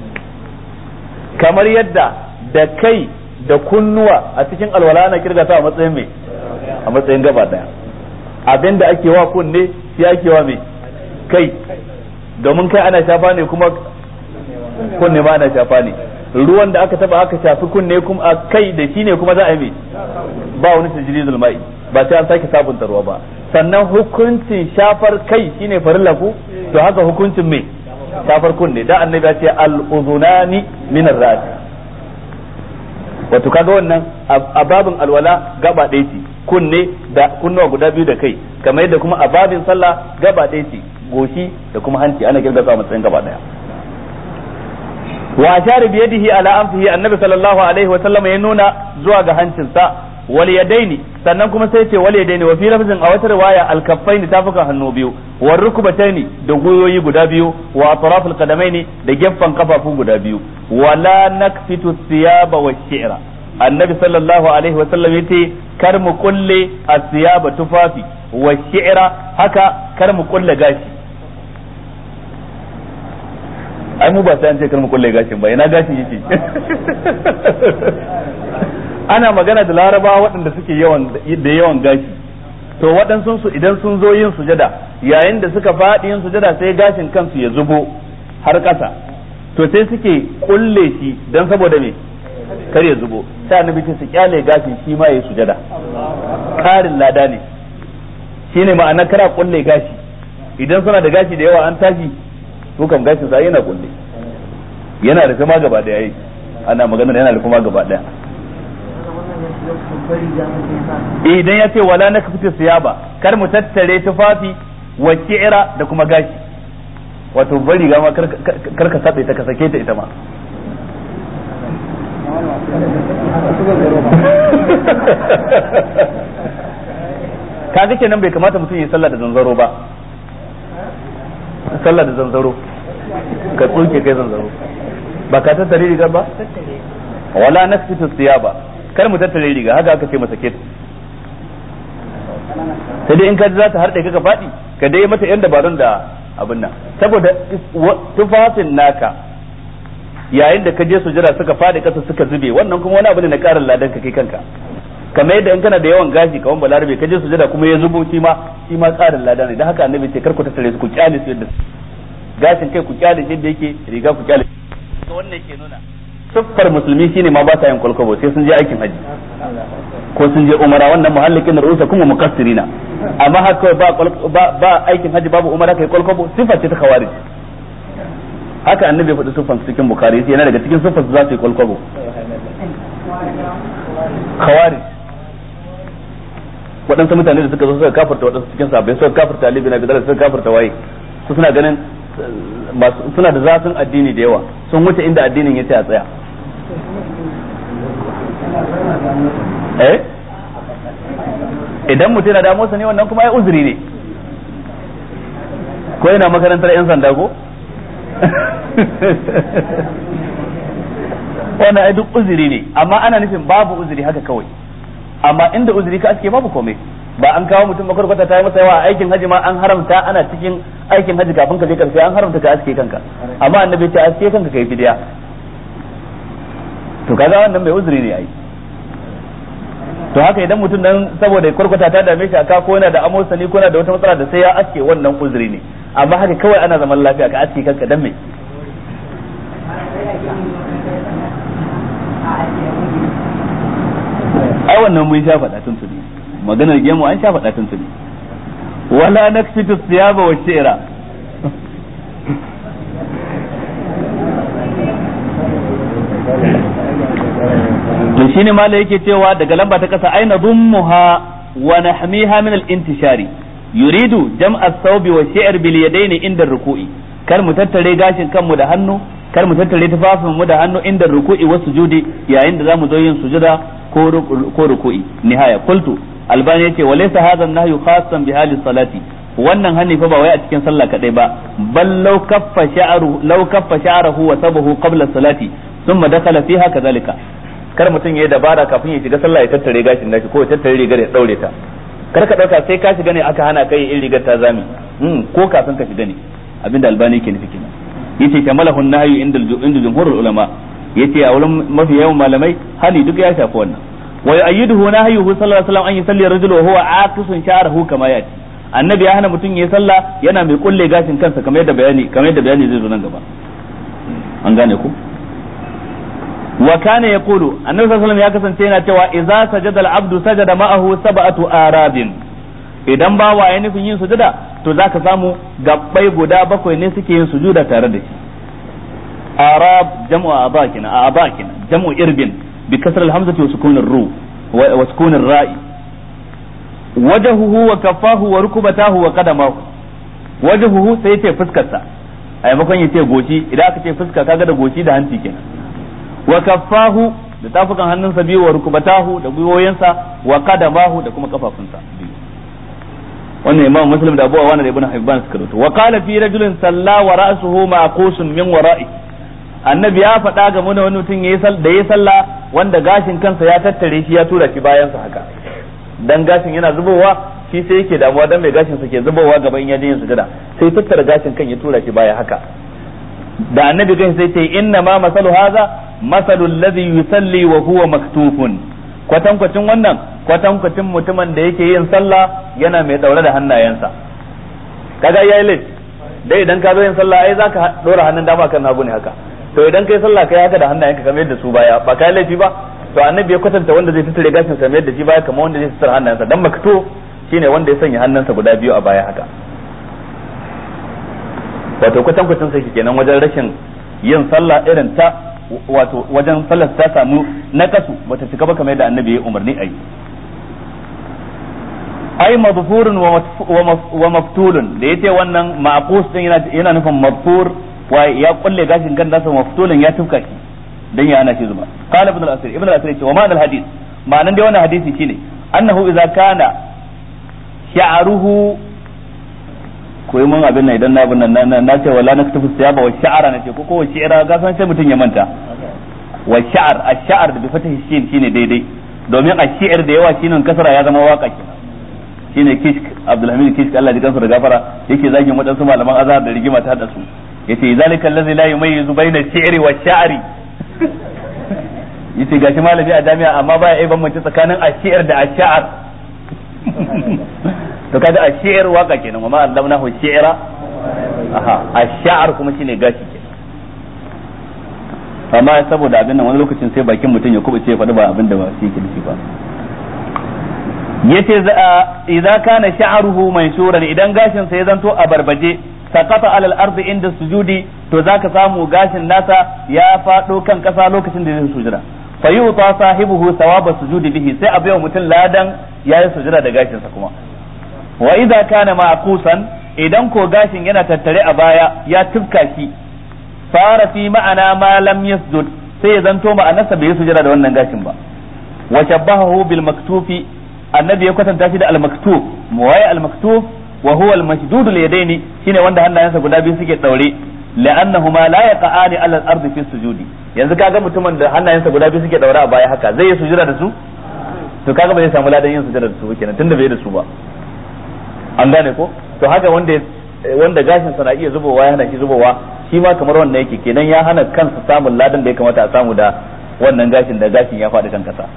kamar yadda da kai da kunnuwa a cikin alwala ana kirga ta a matsayin me a matsayin gaba ɗaya abinda ake wa kunne shi ake wa me kai domin kai ana shafa ne kuma kunne ma ana shafa ne ruwan da aka taba aka shafi kunne kuma a kai da shi ne kuma za a yi me ba wani tajridul mai ba sai an sake sabunta ruwa ba sannan hukuncin shafar kai shine farilla ku to haka hukuncin me shafar kunne da annabi ya ce al uzunani min ar wato kaga wannan a babin alwala gaba ɗaya ce kunne da kunnuwa guda biyu da kai kamar yadda kuma a babin sallah gaba ɗaya ce goshi da kuma hanci ana kirga su a matsayin gaba ɗaya wa ashara bi yadihi ala anfihi annabi sallallahu alaihi wa sallam ya nuna zuwa ga hancinsa wal yadaini sannan kuma sai ce wal yadaini wa fi lafzin a wata riwaya al kaffaini tafukan hannu biyu wa rukbataini da goyoyi guda biyu wa atrafil qadamaini da gefen kafafu guda biyu wala nakfitu thiyaba wa shi'ra annabi sallallahu alaihi wa sallam yace kar mu kulle asiyaba tufafi wa shi'ra haka kar mu kulle gashi ai mu ba sai an ce kar mu kulle gashin ba ina gashin yake ana magana da larabawa waɗanda suke yawan da yawan gashi to waɗansu su idan sun zo yin sujada yayin da suka faɗi yin sujada sai gashin kansu ya zubo har ƙasa to sai suke kulle shi dan saboda me kar ya zubo sai annabi ce su kyale gashin shi ma yayi sujada karin lada ne shine ma'ana kara kulle gashi idan suna da gashi da yawa an tashi to kam gashin sa yana kulle yana da kuma gaba daya yi ana magana yana da kuma gaba daya idan ya ce wala na kafita siyaba kar mu tattare tufafi wa shi'ira da kuma gashi wato bari ga ma kar ka sabe ta ka sake ta ita ma kaga kenan bai kamata mutum ya sallah da zanzaro ba sallah da zanzaro ka tsoke kai zanzaro ba ka tattare riga ba wala nasfitu siyaba kar mu tattare riga haka aka ce masa ke sai dai in ka za ta harɗe ka faɗi ka dai mata yan dabarun da abin nan saboda tufafin naka yayin da ka je sujada suka faɗi ƙasa suka zube wannan kuma wani abu ne na ƙarin ladan ka kai kanka kamar yadda in kana da yawan gashi kawan balarabe ka je sujada kuma ya zubo shi ma shi ma ƙarin ladan ne dan haka annabi ce kar ku tattare su ku kyale su yadda gashin kai ku kyale shi yadda yake riga ku kyale wannan ke nuna siffar musulmi shine ma ba sa yin kwalkwabo sai sun je aikin haji ko sun je umara wannan muhallikin rusa kuma mukassirina amma haka ba ba ba aikin haji babu umara kai kwalkwabo siffar ce ta khawarij haka annabi ya faɗi siffar cikin bukhari sai yana daga cikin siffar su za su yi kwalkwabo khawarij waɗansu mutane da suka zo suka kafarta waɗansu cikin sahabbai suka kafarta Ali bin Abi Talib suka kafarta waye su suna ganin suna da zafin addini da yawa sun wuce inda addinin ya ce a tsaya eh idan mutum na damuwarsa ne wannan kuma ya uzuri ne ko yana makarantar 'yan sanda ko wannan ai duk uzuri ne amma ana nufin babu uzuri haka kawai amma inda uzuri ka aske babu komai ba an kawo mutum makwarkwata ta yi masa yawa aikin haji ma an haramta ana cikin aikin haji kafin ka je karshe an haramta ka aske kanka amma annabi ce aske kanka kai fidiya to kaga wannan mai uzuri ne ai to haka idan mutum dan saboda kwarkwata ta dame shi aka ko yana da amosani ko yana da wata matsala da sai ya aske wannan uzuri ne amma haka kawai ana zaman lafiya ka aske kanka dan me ai wannan mun sha faɗa tun tuni maganar gemu an sha faɗa tun tuni wala nakfitu siyaba wa shi'ra to shine mala yake cewa daga lamba ta kasa aina dhummuha wa nahmiha min al-intishari yuridu jam'a ath-thawbi wa shi'r bil yadayn inda ruku'i kar mu tattare gashin kanmu da hannu kar mu tattare tufafin mu da hannu inda ruku'i wa sujudi yayin da zamu zo yin sujuda ko ko ruku'i nihaya qultu albani yace walaysa hadha an-nahyu khassan bi hali salati wannan hani fa ba wai a cikin sallah kadai ba bal law kaffa sha'ru law kaffa sha'ruhu wa sabahu qabla salati thumma dakhala fiha kadhalika kar mutum yayi dabara kafin ya shiga sallah ya tattare gashin nashi ko ya tattare rigar ya daure ta kar ka dauka sai ka shiga ne aka hana kai in rigar ta zami ko kafin ka shiga ne abinda albani ke nufi kenan yace kamalahu nahyu inda inda jumhurul ulama yace a wurin mafi yawan malamai hali duk ya shafi wannan wa yu'ayyiduhu nahyuhu sallallahu alaihi wasallam an yusalli rajulu wa huwa aqisun sha'ruhu kama yati annabi ya hana mutum yayi sallah yana mai kulle gashin kansa kamar yadda bayani kamar yadda bayani zai zo nan gaba an gane ku wa kana yaqulu annabi sallallahu alaihi wasallam ya kasance yana cewa idza sajada al-abdu sajada ma'ahu sab'atu arabin idan ba wa ya nufin yin sujuda to zaka samu gabbai guda bakwai ne suke yin sujuda tare da shi arab jam'u aba kina aba kina jam'u irbin bi kasr al-hamzati wa sukun ar-ru wa sukun ar-ra'i wajhuhu wa kaffahu wa rukbatahu wa qadamahu wajhuhu sai ce fuskarsa a maimakon ya ce goshi idan aka ce fuska kaga da goshi da hanci kenan wa kaffahu da tafukan hannunsa biyu wa rukbatahu da gwiwoyinsa wa qadamahu da kuma kafafunsa biyu wannan imam muslim da abu awana da ibn hibban suka rawaito wa qala fi rajulin salla wa ra'suhu maqusun min wara'i annabi ya faɗa ga mun wani mutum yayi da yayi sallah wanda gashin kansa ya tattare shi ya tura shi bayan sa haka dan gashin yana zubowa shi sai yake damuwa dan mai gashin sa ke zubowa gaban ya je yin sujada sai tattara gashin kan ya tura shi baya haka da annabi kai sai ce inna ma masalu hadha masalu alladhi yusalli wa huwa maktufun kwatankwacin wannan kwatankwacin mutumin da yake yin sallah yana mai daure da hannayensa kaga yayi lit dai idan ka zo yin sallah ai zaka dora hannun dama kan hagu ne haka to idan kai sallah kai haka da hannayenka kamar yadda su baya ba kai laifi ba to annabi ya kwatanta wanda zai tattare gashin sa yadda shi baya kamar wanda zai tattara hannayensa dan makto shine wanda ya sanya hannunsa guda biyu a baya haka wato kwatankwacin sai kenan wajen rashin yin sallah irin ta wato wajen sallar ta samu nakasu bata cika ba kamar yadda annabi ya umarni a yi ai madfurun wa maftulun da yace wannan maqus din yana yana nufin madfur wa ya kulle gashin kan nasa maftulun ya tufka shi dan ya ana shi zuba qala ibn al-asir ibn al-asir yace wa ma'an al-hadith ma'anan dai wannan hadisi shine annahu idza kana sha'ruhu koyi mun abin nan idan na abin nan na ce wala naktufu siyaba wa sha'ara na ce ko ko shi'ara ga san sai mutun ya manta wa sha'ar ash-sha'ar da bi fatahi shin shine daidai domin ash-shi'r da yawa shine kasara ya zama waka kenan shine kishk abdulhamid kishk Allah ya kansa da gafara yake zagin wadansu malaman azhar da rigima ta hada su yace zalika allazi la yumayyizu bayna ash-shi'ri wa sha'ri yace gashi malami a jami'a amma baya ai bambance tsakanin ash-shi'r da ash-sha'ar to kaga ash-shi'r waka kenan amma allamnahu ash-shi'ra aha ash-sha'ar kuma shine gashi kenan amma saboda abin nan wani lokacin sai bakin mutum ya kubuce faɗi ba abin da ba shi yake nufi ba yace idza kana sha'ruhu manshuran idan gashin sa ya zanto a barbaje sakata alal ardi inda sujudi to zaka samu gashin nasa ya fado kan kasa lokacin da zai sujuda fa yuta sahibuhu thawaba sujudi bihi sai a bayo mutum ladan yayi sujuda da gashin sa kuma wa idza kana maqusan idan ko gashin yana tattare a baya ya tufka shi fara fi ma'ana ma lam yasjud sai ya zanto ma'anarsa bai sujuda da wannan gashin ba wa shabbahu bil maktufi annabi ya kwatanta shi da al-maktub waye al-maktub wa huwa al-mashdud al-yadaini shine wanda hannayensa guda biyu suke daure la'annahuma la yaqa'ani 'ala al-ardi fi sujudi yanzu kaga mutumin da hannayensa guda biyu suke daure a baya haka zai yi sujuda da su to kaga ba zai samu ladan yin sujuda da su kenan tunda bai da su ba an gane ko to haka wanda wanda gashin sa na iya zubowa ya hana shi zubowa shi ma kamar wannan yake kenan ya hana kansa samun ladan da ya kamata a samu da wannan gashin da gashin ya faɗi kan kasa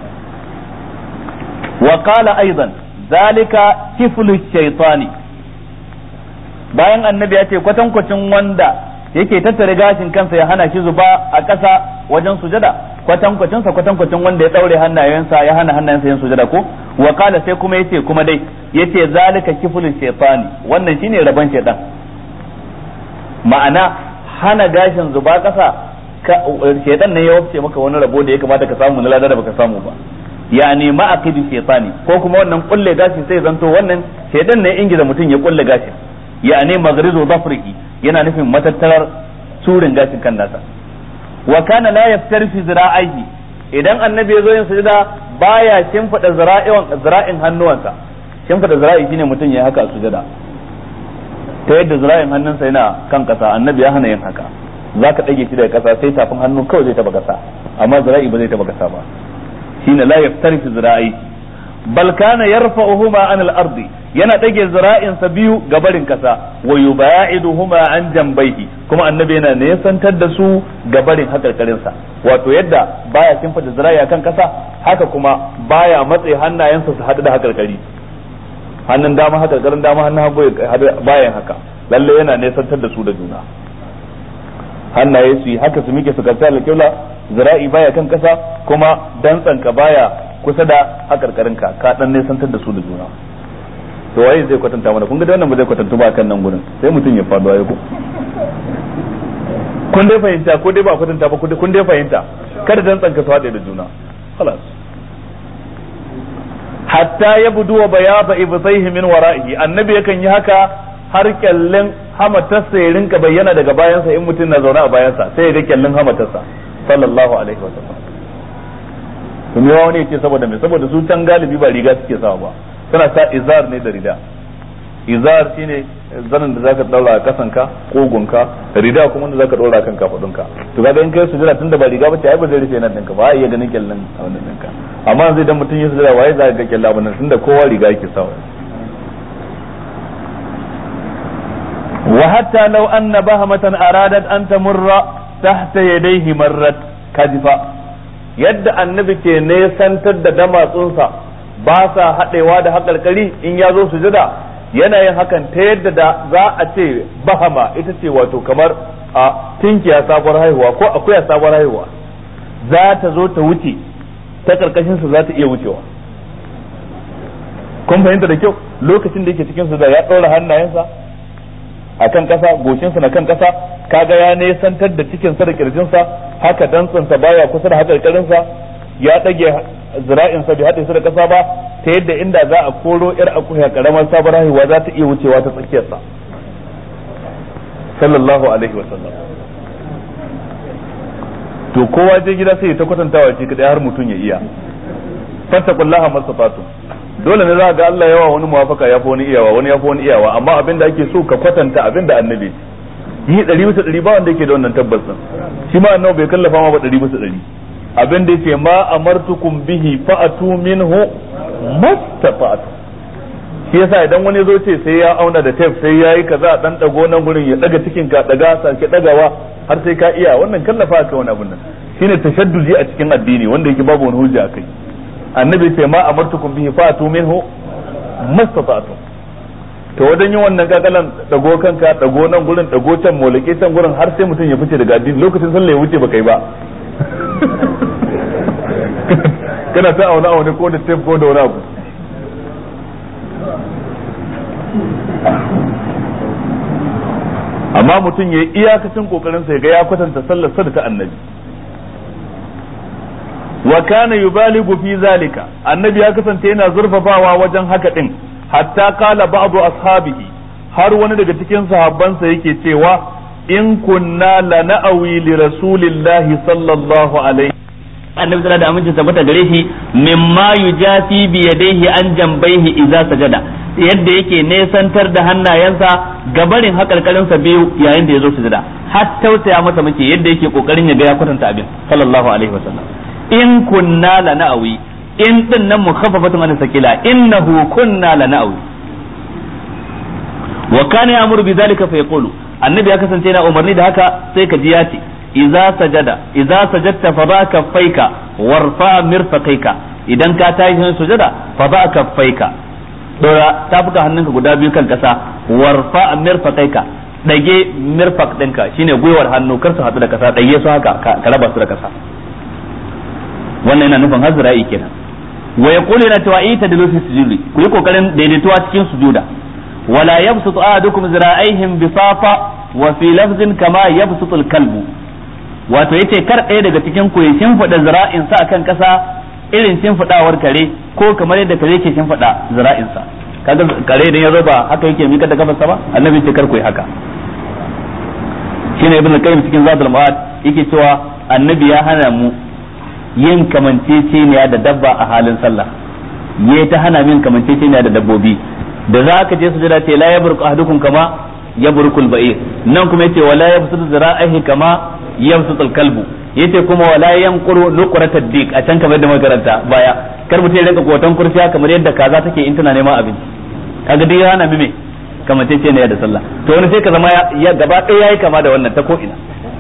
وقال ايضا ذلك كفل الشيطان bayan annabi ya ce kwatankwacin wanda yake tattare gashin kansa ya hana shi zuba a ƙasa wajen sujada kwatankwacin sa kwatankwacin wanda ya daure hannayensa ya hana hannayensa yin sujada ko wa qala sai kuma yace kuma dai yace zalika kiflul shaytani wannan shine rabon shaytan ma'ana hana gashin zuba ƙasa shaytan ne ya wafce maka wani rabo da ya kamata ka samu na ladar da baka samu ba yani ma'aqidu shaytani ko kuma wannan kulle gashi sai zanto wannan shaytan ne ingiza mutum ya kulle gashi yani maghrizu dhafrihi yana nufin matattarar turin gashin kan nasa wa kana la yaftarfi zira'ihi idan annabi ya zo yin sujada baya shimfida zira'in zira'in hannuwansa shimfida zira'i shine mutum ya haka a sujada ta yadda zira'in hannunsa yana kan kasa annabi ya hana yin haka zaka dage shi daga kasa sai tafin hannu kawai zai taba kasa amma zira'i ba zai taba kasa ba shine la yaftarfi zira'i bal kana yarfa'uhuma an al-ardi yana dage zira'insa biyu ga barin kasa wa yuba'iduhuma an jambaihi kuma annabi yana nesantar da su ga barin hakarkarin sa wato yadda baya kimfata zira'i akan kasa haka kuma baya matse hannayensa su hadu da hakarkari hannun dama hakarkarin dama hannun hagu bayan haka lalle yana nesantar da su da juna hannaye su yi haka su mike su karta alƙibla zira'i baya kan kasa kuma dantsanka baya kusa da hakarkarinka ka dan nesantar da su da juna to waye zai kwatanta mana kun ga wannan ba zai kwatantu ba kan nan gurin sai mutum ya faɗo ayi ko kun dai fahimta ko dai ba kwatanta ba kun dai fahimta kada dan tsanka su haɗe da juna خلاص hatta ya budu wa bayaba ibsaihi min wara'ihi annabi yakan yi haka har kyallin hamatarsa ya rinka bayyana daga bayansa in mutum na zaune a bayansa sai ya ga kyallin hamatarsa sallallahu alaihi wa sallam kuma yawa ne yake saboda me saboda su can galibi ba riga suke sawa ba suna sa izar ne da rida izar shine zanin da zaka daura a kasanka kogunka rida kuma da zaka daura kan kafadunka to kaga in kai sujada tunda ba riga bace ai ba zai rufe nan dinka ba ai iya ganin kyallan a wannan dinka amma yanzu idan mutum ya sujada waye zaka ga kyalla wannan tunda kowa riga yake sawa wa hatta law anna bahamatan aradat an tamurra tahta yadayhi marrat kadifa yadda annabi ke nesantar da damatsunsa ba sa haɗewa da haƙarƙari in ya zo sujada yana yin hakan ta yadda da za a ce bahama ita ce wato kamar a tinkiya sabuwar haihuwa ko akuya sabuwar haihuwa za ta zo ta wuce ta karkashin su za ta iya wucewa kun fahimta da kyau lokacin da yake cikin su da ya ɗora hannayensa a kan ƙasa goshinsa na kan ƙasa kaga ya nesantar da cikinsa da kirjinsa haka dantsansa baya kusa da haƙarƙarinsa ya ɗage zira'insa bai haɗe su da ƙasa ba ta yadda inda za a koro yar akuya karamar sabar haihuwa za ta iya wucewa ta tsakiyarsa sallallahu alaihi wasallam to kowa je gida sai ta kwatantawa shi kadai har mutum ya iya fattakullaha masafatu dole ne za ga Allah yawa wani muwafaka ya fi wani iyawa wani ya fi wani iyawa amma abin da ake so ka kwatanta abin da annabi yi ɗari bisa ɗari ba wanda yake da wannan tabbas shi ma annabi bai kallafa ma ba ɗari bisa ɗari abin da yake ma amartukum bihi fa'atu minhu mastafa'atu shi yasa idan wani zo ce sai ya auna da tape sai yayi kaza dan dago nan gurin ya daga cikin ka daga sake dagawa har sai ka iya wannan kallafa ka wani abin nan shine tashaddudi a cikin addini wanda yake babu wani hujja akai annabi ce ma amartukum bihi fa'atu minhu mastafa'atu to wajen yin wannan kakalan dago kanka dago nan gurin dago can molake can gurin har sai mutum ya fice daga addini lokacin sallah ya wuce baka yi ba kana ta auna aune ko da tape ko da wani abu amma mutum ya yi iyakacin kokarin sa ga ya kwatanta sallar sa da ta annabi wa kana yubaligu fi zalika annabi ya kasance yana zurfafawa wajen haka din hatta qala ba'du ashabihi har wani daga cikin sahabbansa yake cewa in kunna lana'awi li rasulillahi sallallahu alaihi annabi sallallahu da aminci tabbata gare shi mimma yujafi bi yadayhi an jambaihi idza sajada yadda yake nesantar da hannayensa gabarin hakarkarinsa biyu yayin da ya zo sujada har tausaya masa muke yadda yake kokarin ya ga ya kwatanta abin sallallahu alaihi wasallam in kunna lana'awi in din nan mukhaffafatun an sakila innahu kunna lana'awi wa kana ya'muru bi dhalika fa yaqulu annabi ya kasance yana umarni da haka sai ka ji ya ce idza sajada idza sajadta fa ba kaffaika warfa mirfaqaika idan ka tashi yin sujada fa ba kaffaika dora tafuka hannunka guda biyu kan kasa warfa mirfaqaika dage mirfaq ɗinka shine gwiwar hannu kar su hadu da kasa dage su haka ka raba su da kasa wannan yana nufin hazra'i kenan wa yaqulu yana cewa ita da lufi sujudi ku yi kokarin daidaituwa cikin sujuda wala yabsutu ahadukum zira'aihim bisafa wa fi lafzin kama yabsutu kalbu wato yace kar ɗaya daga cikin ku ya shimfiɗa zira'in sa akan ƙasa irin shimfiɗawar kare ko kamar yadda kare ke shimfiɗa zira'in sa kaga kare idan ya zo ba haka yake mika da kafarsa ba annabi ce kar ku yi haka shine ibn al-qayyim cikin zadul ma'ad yake cewa annabi ya hana mu yin kamanceceniya da dabba a halin sallah yayi ta hana min kamanceceniya da dabbobi da za ka je sujada ce la yabruku ahadukum kama yabruku al-ba'ir nan kuma yace wala yabsutu zira'ihi kama yabsutu al-kalbu yace kuma wala yanquru nuqrata dik a can kamar da makaranta baya kar mutum ya rinka kotan kurciya kamar yadda kaza take in tana neman abinci kaga dai ya hana mi me kamanceceniya da sallah to wani sai ka zama ya gaba ɗaya yayi kama da wannan ta ko ina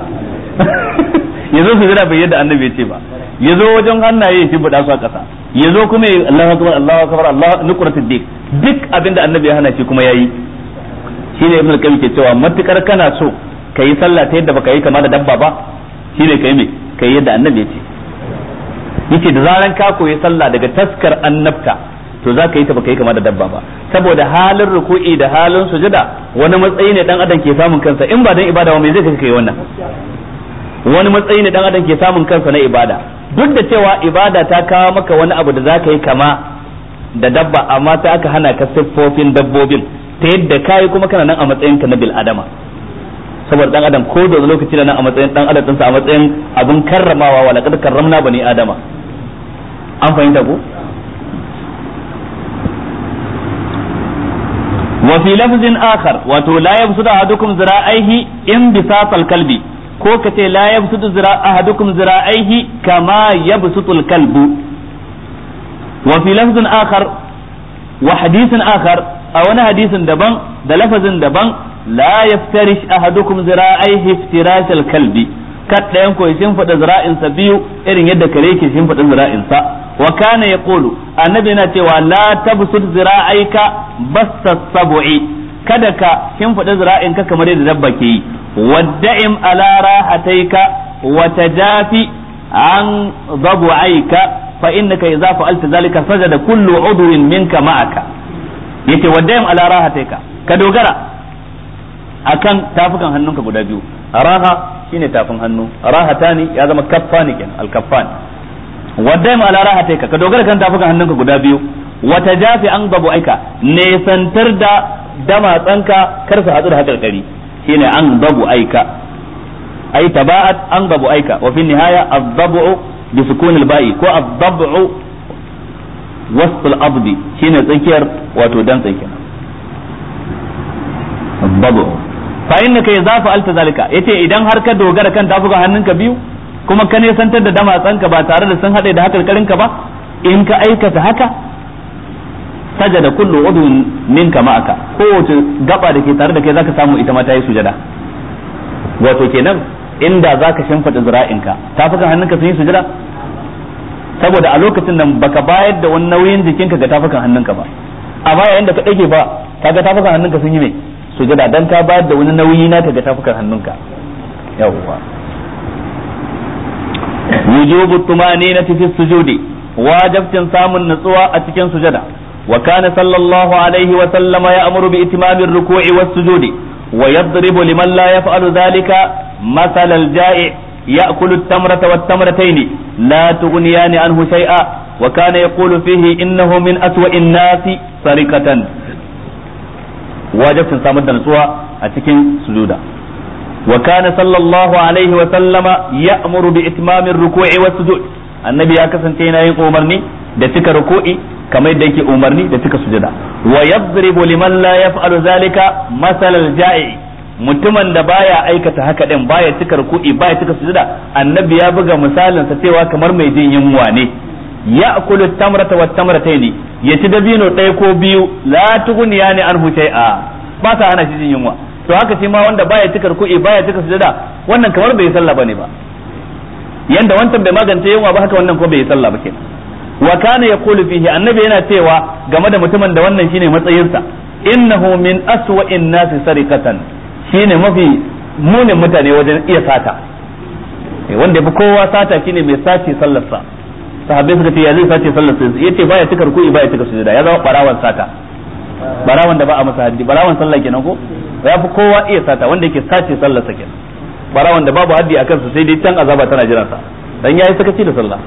yazo su jira bai yadda annabi ya ce ba yazo wajen hannaye shi buɗa su a ƙasa yazo kuma Allahu akbar Allahu akbar Allah nuqratu dik duk abinda annabi ya hana shi kuma yayi shine ibnu qayyim ke cewa matukar kana so kai sallah ta yadda baka yi kama da dabba ba shine kai me kai yadda annabi ya ce yace da zaran ka koyi sallah daga taskar annabta to za ka yi ta baka yi kama da dabba ba saboda halin ruku'i da halin sujada wani matsayi ne dan adam ke samun kansa in ba dan ibada ba me zai kai kai wannan wani matsayi ne dan adam ke samun kansa na ibada duk da cewa ibada ta kawo maka wani abu da za ka yi kama da dabba amma sai aka hana ka siffofin dabbobin ta yadda kayi kuma kana nan a matsayin ka na bil adama saboda dan adam ko da lokaci da nan a matsayin dan adam ɗinsa a matsayin abin karramawa wa laqad karramna bani adama an fahimta ko وفي لفظ آخر وتو لا يبسط أحدكم ذراعيه انبساط الكلب ko ka ce la yabsutu zira ahadukum zira'aihi kama yabsutu al-kalbu wa fi lafzin akhar wa hadithin akhar a wani hadisin daban da lafazin daban la yaftarish ahadukum zira'aihi iftirash al-kalbi kad ɗayan ko shin fada zira'insa biyu irin yadda kare ke shin fada zira'insa wa kana yaqulu annabi yana cewa la tabsut zira'aika basta sab'i kada ka shin fada zira'inka kamar yadda dabba ke yi wadda'im ala rahataika wa tajafi an dhabu'aika fa innaka idza fa'alta zalika sajada kullu udwin minka ma'aka yace wadda'im ala rahataika ka dogara akan tafukan hannunka guda biyu raha shine tafin hannu rahatani ya zama kaffani kenan al-kaffani wadda ma ala rahataika ka dogara kan tafukan hannunka guda biyu wata jafi an babu aika nesantar da damatsanka kar su hadu da hakarkari shine an babu aika ai taba'at an babu aika wa fi nihaya ad-dabu bi sukun al-ba'i ko ad-dabu wasl al-abdi shine tsakiyar wato dan tsakiyar ad-dabu fa innaka idza fa'alta zalika yace idan har ka dogara kan tafukan hannunka biyu kuma ka nesantar da damatsanka ba tare da sun haɗe da hakarkarinka ba in ka aikata haka sajada kullu udun minka ma'aka kowace gaba da ke tare da kai zaka samu ita ma ta yi sujada wato kenan inda zaka shimfida zira'inka tafukan hannunka sun yi sujada saboda a lokacin nan baka bayar da wani nauyin jikinka ga tafukan hannunka ba a baya inda ka dage ba kaga tafukan hannunka sun yi mai sujada dan ka bayar da wani nauyi naka ga tafukan hannunka yawwa وجوب الطمأنينة في السجود واجب سام النصوى أتكن سجدا وكان صلى الله عليه وسلم يأمر بإتمام الركوع والسجود ويضرب لمن لا يفعل ذلك مثل الجائع يأكل التمرة والتمرتين لا تغنيان عنه شيئا وكان يقول فيه إنه من أسوأ الناس سرقة واجب سام النصوى أتكن سجودا وكان صلى الله عليه وسلم يأمر بإتمام الركوع والسجود النبي ya kasance yana yin umarni da cika ruku'i kamar yadda yake umarni da cika sujada wa yadribu liman la yaf'alu zalika masalal ja'i mutumin da baya aikata haka din baya cika ruku'i baya cika sujada annabi ya buga misalin sa cewa kamar mai jin yunwa ne ya'kulu tamrata wat tamrataini ya ci dabino ɗaya ko biyu la tughniyani anhu shay'a ba sa hana shi jin yunwa to haka shi ma wanda baya cika ruku'i baya cika sujada wannan kamar bai sallah bane ba yanda wancan bai magance yunwa ba haka wannan ko bai sallah ba kenan wa kana yaqulu fihi annabi yana cewa game da mutumin da wannan shine matsayinsa innahu min aswa'in nasi sarikatan shine mafi munin mutane wajen iya sata wanda yafi kowa sata shine mai sace sallarsa sahabbai suka ce ya zai sace sallarsa yace baya cika ruku'i baya cika sujada ya zama barawan sata barawan da ba a masa haddi barawan sallah kenan ko ya fi kowa iya sata wanda yake sace sallar sa kenan barawan da babu haddi a kansa sai dai can azaba tana jiran sa dan yayi sakaci da sallah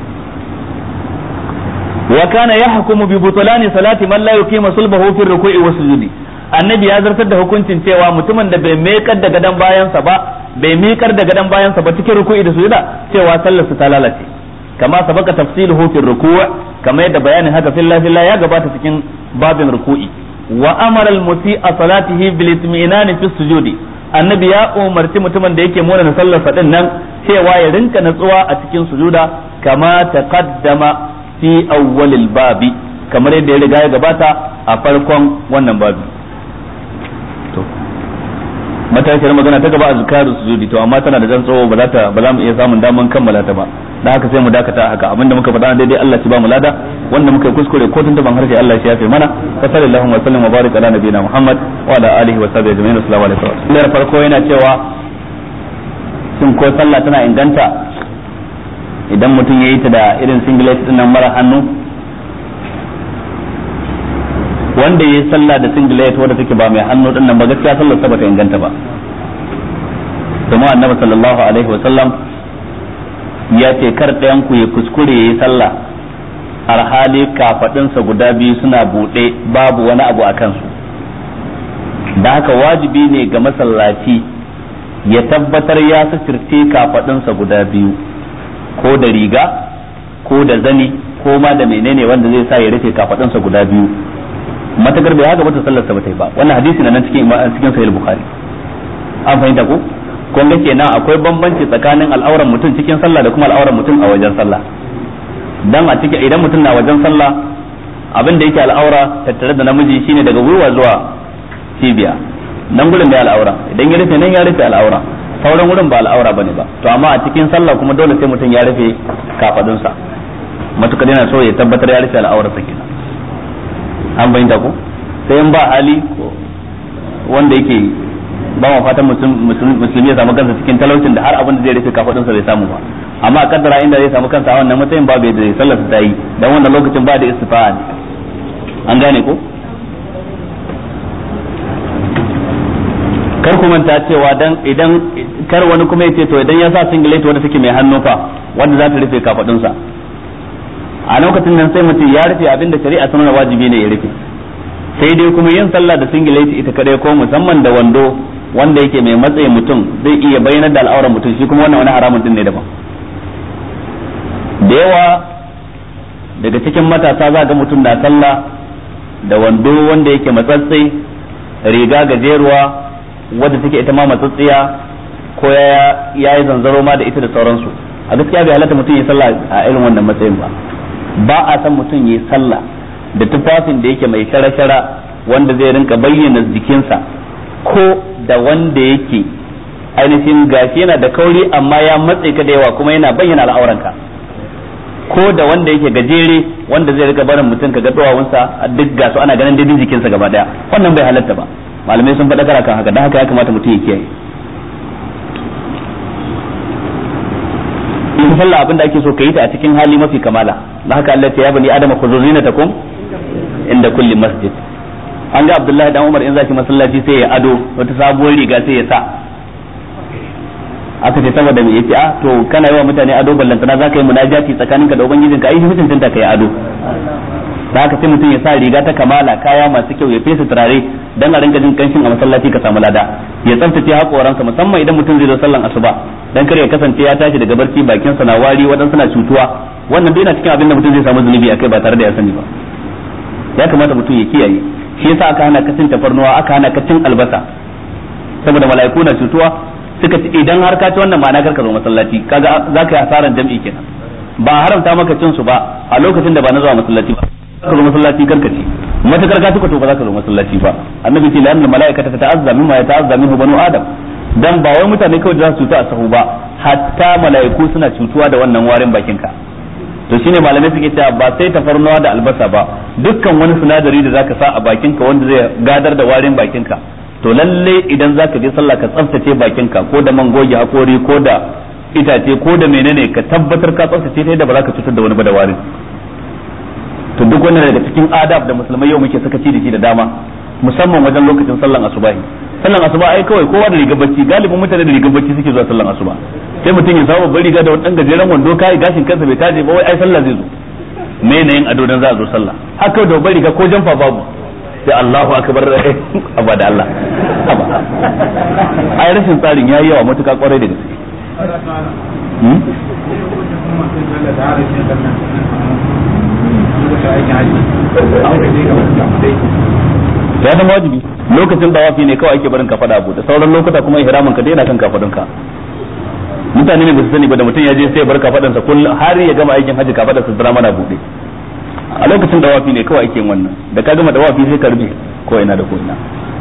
wa kana yahkumu bi butlani salati man la yuqima sulbahu fi ruku'i wa sujudi annabi ya zartar da hukuncin cewa mutumin da bai mekar da gadan bayansa ba bai miƙar da gadon bayansa ba cikin ruku'i da sujuda cewa sallarsa ta lalace kama sabaka tafsiluhu fi ruku' kama yadda bayanin haka filla filla ya gabata cikin babin ruku'i wa amara al-musi'a salatihi bil itmi'nan fi sujudi annabi ya umarci mutumin da yake mona sallar din nan cewa ya rinka natsuwa a cikin sujuda kama taqaddama fi awwalil babi kamar yadda ya riga ya gabata a farkon wannan babi to matashiyar magana ta gaba a zikaru sujudi to amma tana da jan tsawo ba za ta ba za mu iya samun daman kammala ta ba dan haka sai mu dakata haka abinda muka faɗa daidai Allah ya ba mu lada wanda muka yi kuskure ko tun ban harshe Allah ya yafe mana fa sallallahu wa sallam wa barik ala nabiyina Muhammad wa ala alihi wa sahbihi ajma'in assalamu alaikum da farko yana cewa shin ko sallah tana inganta idan mutum ya yi ta da irin singlet din nan mara hannu wanda ya yi sallah da singlet wanda take ba mai hannu din nan ba gaskiya sallar sa bata inganta ba kuma annabi sallallahu alaihi wa sallam ya ce kar ɗayan ku ya kuskure ya yi sallah alhali kafadinsa guda biyu suna buɗe babu wani abu a kansu da haka wajibi ne ga masallaci ya tabbatar ya sasirce kafadinsa guda biyu ko da riga ko da zani ko ma da menene wanda zai sa ya rufe kafadinsa guda biyu matakar bai haka bata sallar sa bata yi ba wannan hadisi na nan cikin cikin sahih bukhari an fahimta ko kun ga kenan akwai bambanci tsakanin al'auran mutum cikin sallah da kuma al'auran mutum a wajen sallah dan a cikin idan mutum na wajen sallah abin da yake al'aura tattare da namiji shine daga gwiwa zuwa cibiya nan gurin da al'aura idan ya rufe nan ya rufe al'aura sauran wurin ba al'aura bane ba to amma a cikin sallah kuma dole sai mutum ya rufe kafadunsa matukar yana so ya tabbatar ya rufe al'aurarsa kenan an bayyana ko sai in ba hali wanda yake ba mu fatan musulmi ya samu kansa cikin talaucin da har abin da zai rufe kafadunsa bai samu ba amma a kaddara inda zai samu kansa a wannan matsayin babu yadda zai sallar ta yi dan wannan lokacin ba da istifa'a ne an gane ko kar ku manta cewa dan idan kar wani kuma ya ce to idan ya sa singlet wanda take mai hannu fa wanda za ta rufe kafadunsa a lokacin nan sai mutum ya rufe abinda shari'a ta nuna wajibi ne ya rufe sai dai kuma yin sallah da singlet ita kadai ko musamman da wando wanda yake mai matsayi mutum zai iya bayyana da al'auran mutum shi kuma wannan wani haramun din ne daban da yawa daga cikin matasa za ga mutum na sallah da wando wanda yake matsatsai riga gajeruwa wadda take ita ma matsatsiya ko ya yi zanzaro ma da ita da sauransu a gaskiya bai halatta mutum ya sallah a irin wannan matsayin ba ba a san mutum ya sallah da tufafin da yake mai shara-shara wanda zai rinka bayyana jikinsa ko da wanda yake ainihin gashi yana da kauri amma ya matse ka da yawa kuma yana bayyana al'auranka ko da wanda yake gajere wanda zai rika barin mutum ka ga duwawunsa duk gasu ana ganin daidai jikinsa gaba daya wannan bai halatta ba malamai sun faɗa kan haka don haka ya kamata mutum ya kiyaye in sallah abin da ake so ka yi ta a cikin hali mafi kamala da haka Allah ya bani adama khudhu zinatakum inda kulli masjid an ga Abdullahi dan Umar in zaki masallaci sai ya ado wata sabuwar riga sai ya sa aka ce saboda me yace ah to kana yi wa mutane ado ballantana zaka yi munajati tsakaninka da ubangijinka ai mutum tanta kai ado da haka sai mutum ya sa riga ta kamala kaya masu kyau ya fesa turare dan a rinka jin kanshin a masallaci ka samu lada ya tsaftace hakoransa musamman idan mutum zai zo sallan asuba dan kar ya kasance ya tashi daga barci bakin sa na wari wadan suna cutuwa wannan dai na cikin abin da mutum zai samu zunubi akai ba tare da ya sani ba ya kamata mutum ya kiyaye shi yasa aka hana ka cin tafarnuwa aka hana ka cin albasa saboda mala'iku na cutuwa suka ce idan har ka ci wannan ma'ana kar ka zo masallaci kaga zaka yi hasaran jam'i kenan ba haramta maka cin su ba a lokacin da ba na zuwa masallaci ba ka zo masallaci karka ci matakar ka tuka to ba za ka zo masallaci ba annabi ce la'anna mala'ikata ta ta'azza mimma ya ta'azza minhu banu adam dan ba wai mutane kawai da za su cutu a sahu ba hatta mala'iku suna cutuwa da wannan warin bakin ka to shine malamai suke cewa ba sai tafarnuwa da albasa ba dukkan wani sinadari da zaka sa a bakin ka wanda zai gadar da warin bakin ka to lalle idan zaka je sallah ka tsaftace bakin ka ko da man goge hakori ko da itace ko da menene ka tabbatar ka tsaftace ta yadda ba za ka cutar da wani ba da warin to duk wannan daga cikin adab da musulmai yau muke sakaci da shi da dama musamman wajen lokacin sallan asubahi sallan asuba ai kawai kowa da rigar bacci galibin mutane da rigar bacci suke zuwa sallan asuba sai mutum ya samu babbar riga da wani dan gajeren wando kai gashin kansa bai taje ba wai ai sallah zai zo me ne yin ado dan za a zo sallah haka da babbar riga ko jamfa babu sai Allahu akbar aba da Allah ai rashin tsarin yayi yawa matuƙa kwarai da gaske ya zama wajibi lokacin dawafi ne kawai ake barin ka fada abu da sauran lokuta kuma ihramin ka daina kan kafadunka mutane ne ba su sani ba da mutum ya je sai bar kafadansa kullum har ya gama aikin haji kafadarsa zira mana bude a lokacin dawafi ne kawai ake yin wannan da ka gama dawafi sai ka rufe ko ina da ko ina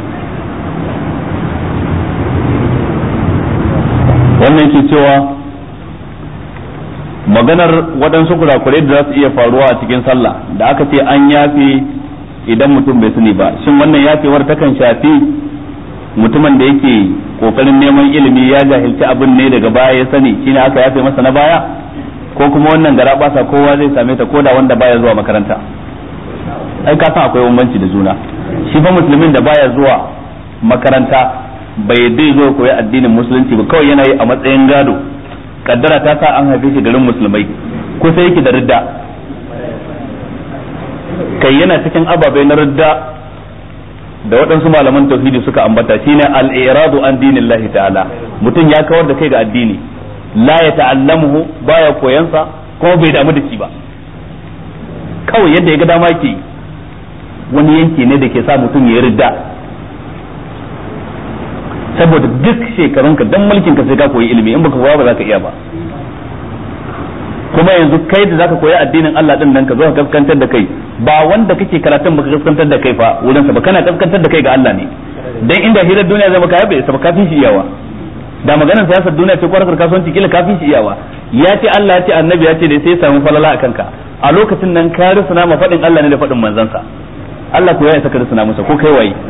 wannan ke cewa maganar waɗansu kurakurai da za su iya faruwa a cikin sallah da aka ce an yafe idan mutum bai sani ba shin wannan yafewar takan shafi mutumin da yake kokarin neman ilimi ya jahilci abin ne daga baya ya sani shine aka yafe masa na baya ko kuma wannan gara basa kowa zai same ta koda wanda baya zuwa makaranta ai ka san akwai bambanci da juna shi fa musulmin da baya zuwa makaranta bai dai zo koyi addinin musulunci ba kawai yana yi a matsayin gado kaddara ta sa an haife shi garin musulmai ko sai yake da ridda kai yana cikin ababai na ridda da waɗansu malaman tauhidi suka ambata shine al-iradu an dinillahi ta'ala mutum ya kawar da kai ga addini la ya ta'allamuhu baya koyansa kuma bai damu da shi ba kawai yadda ya ga dama ke wani yanki ne da ke sa mutum ya ridda saboda duk shekarunka dan mulkin ka sai ka koyi ilimi in baka koya ba za ka iya ba kuma yanzu kai da zaka koyi addinin Allah din nan ka zo ka kaskantar da kai ba wanda kake karatun baka kaskantar da kai fa wurin sa ba kana kaskantar da kai ga Allah ne dan inda hirar duniya zai maka yabe sa kafin shi iyawa da maganar siyasar duniya ce kwarar kasuwanci kila kafin shi iyawa ya ce Allah ya ce annabi ya ce dai sai samu falala a kanka a lokacin nan ka rusuna ma faɗin Allah ne da faɗin manzansa Allah ko ya isa ka rusuna masa ko kai waye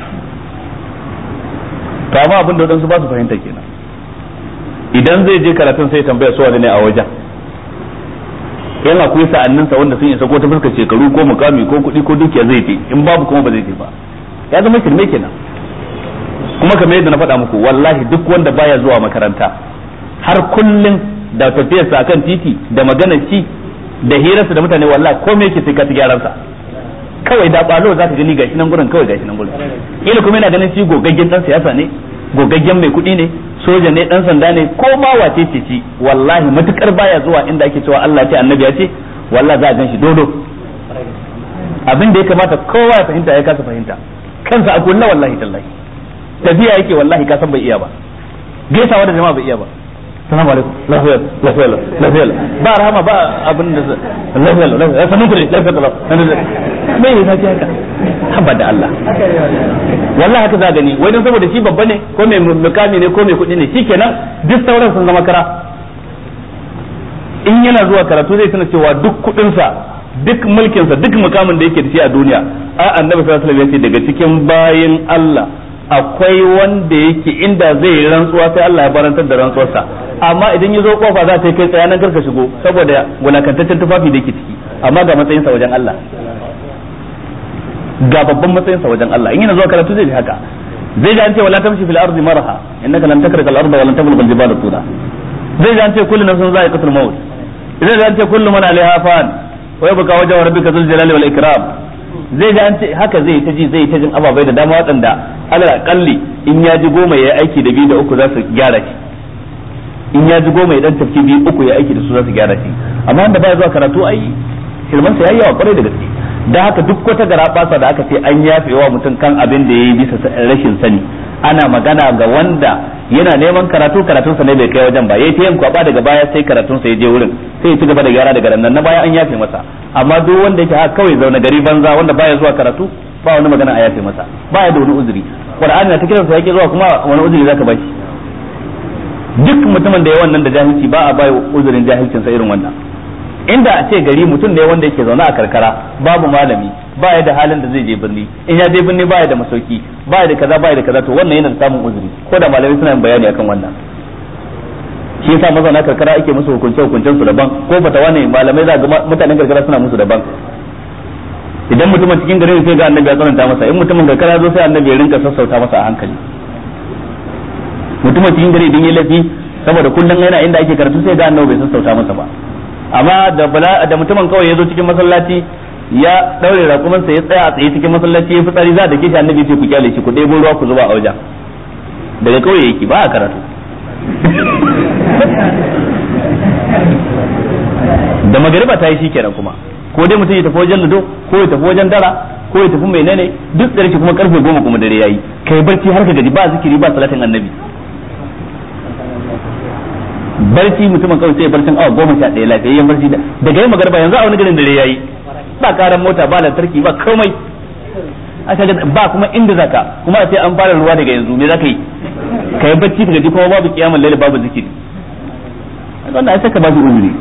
to amma abin da wadansu ba su fahimta kenan idan zai je karatun sai tambaya su ne a wajen yan akwai sa'anninsa wanda sun isa ko ta fuskar shekaru ko mukami ko kuɗi ko dukiya zai je in babu kuma ba zai je ba ya zama shirme kenan kuma kamar yadda na faɗa muku wallahi duk wanda baya zuwa makaranta har kullun da tafiyarsa akan titi da maganar shi da hirarsa da mutane wallahi komai yake sai ka ci gyaran sa kawai da balo zaka gani gashi nan gurin kawai gashi nan gurin ila kuma yana ganin shi gogaggen dan siyasa ne gogaggen mai kuɗi ne soja ne dan sanda ne ko ma wace ce ci wallahi matukar baya zuwa inda ake cewa Allah ce annabi ya ce wallahi za a gan shi dodo abin da ya kamata kowa ya fahimta ya kasa fahimta kansa a kulla wallahi tallahi tafiya yake wallahi ka san bai iya ba gaisawa da jama'a bai iya ba salamu alaikum lafiya lafiya lafiya ba rahama ba abin da lafiya lafiya sanin ku ne lafiya lafiya me yasa ki haka haba da Allah wallahi haka za gani wai dan saboda shi babba ne ko mai mukami ne ko mai kuɗi ne shikenan duk sauran sun zama kara in yana zuwa karatu zai tana cewa duk kuɗinsa duk mulkinsa duk mukamin da yake da shi a duniya a annabi sallallahu alaihi wasallam ya ce daga cikin bayin Allah akwai wanda yake inda zai yi rantsuwa sai Allah ya barantar da rantsuwarsa amma idan ya zo kofa za ta kai tsaya nan karka shigo saboda wulakantaccen tufafi da yake ciki amma ga matsayinsa wajen Allah ga babban matsayinsa wajen Allah in yana zuwa karatu zai ji haka zai ji an ce wala tamshi fil ardi marha innaka lan takrika al arda wa lan tablugha al jibala tula zai ji an ce kullu nafsin za'iqatul maut zai ji an ce kullu man alaiha fan wa yabqa wajhu rabbika dhul jalali wal ikram zai ji an ce haka zai ta ji zai ta jin ababai da dama waɗanda alal akalli in ya ji goma ya aiki da biyu da uku za su gyara shi in ya ji goma ya dan tafki biyu uku ya aiki da su za su gyara shi amma wanda baya zuwa karatu ai shirman sa yayi yawa kwarai da gaske da haka duk wata garabasa da aka ce an yafe wa mutum kan abin da yayi bisa rashin sani ana magana ga wanda yana neman karatu karatun sa ne bai kai wajen ba yayi ta yin kwaba daga baya sai karatun sa ya je wurin sai ya ci gaba da gyara daga nan na baya an yafe masa amma duk wanda yake haka kawai zaune gari banza wanda baya zuwa karatu ba wani magana a yafe masa baya da wani uzuri qur'ani na ta kiran sa yake zuwa kuma wani uzuri zaka bashi duk mutumin da ya wannan da jahilci ba a bai uzurin jahilcin sa irin wannan inda a ce gari mutum ne wanda yake zaune a karkara babu malami baya da halin da zai je birni in ya je birni baya da masauki baya da kaza baya da kaza to wannan yana da samun uzuri ko da malamai suna yin bayani akan wannan shi yasa mazauna karkara ake musu hukunce hukuncen su daban ko fatawa ne malamai za ga mutanen karkara suna musu daban idan mutumin cikin gari sai ga annabi ya tsananta masa in mutumin karkara zo sai annabi ya rinka sassauta masa a hankali mutumin cikin gari idan ya lafi saboda kullum yana inda ake karatu sai ga annabi bai sassauta masa ba amma da bala da mutumin kawai ya zo cikin masallaci ya daure rakumansa ya tsaya a tsaye cikin masallaci ya fitsari za a dake shi annabi ce ku kyale shi ku ɗebo ruwa ku zuba a wajen daga kauye yake ba a karatu da magariba ta yi shi kenan kuma ko dai mutum ya tafi wajen ludo ko ya tafi wajen dara ko ya tafi menene duk da kuma karfe goma kuma dare yayi kai barci har ka gaji ba zikiri ba salatin annabi barci mutumin kawai sai barcin awa goma sha ɗaya lafiyayyen barci da daga yin magarba yanzu a wani garin dare yayi ba karan mota ba lantarki ba komai aka ga ba kuma inda zaka kuma sai an fara ruwa daga yanzu me zaka yi ka yi barci ka gaji kuma babu kiyamul laili babu zikiri wannan ai saka ba shi uzuri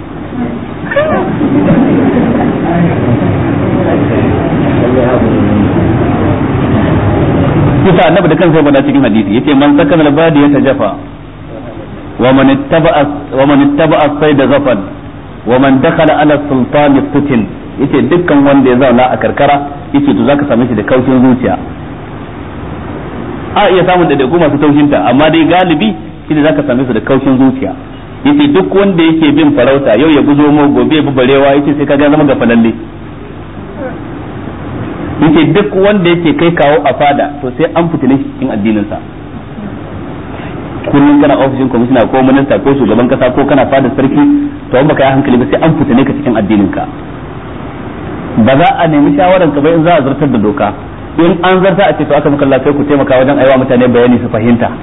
Kisa annabi da kansa ya faɗa cikin hadisi yace man sakana al-badi ya tajafa wa man ittaba'a wa man ittaba'a sayd ghafal wa man dakhala ala sultan fitin yace dukkan wanda ya zauna a karkara yace to zaka same shi da kaushin zuciya a iya samun da masu taushinta amma dai galibi shi da zaka same su da kaushin zuciya yace duk wanda yake bin farauta yau ya buzo mu gobe ya bi barewa yace sai kaga zama gafalalle yace duk wanda yake kai kawo a fada to sai an fitine shi cikin addinin sa kullum kana ofishin kwamishina ko minista ko shugaban kasa ko kana fada sarki to in baka yi hankali ba sai an fitine ka cikin addinin ka ba za a nemi shawaran ka ba in za a zartar da doka in an zarta a ce to aka maka lafiya ku taimaka wajen aiwa mutane bayani su fahimta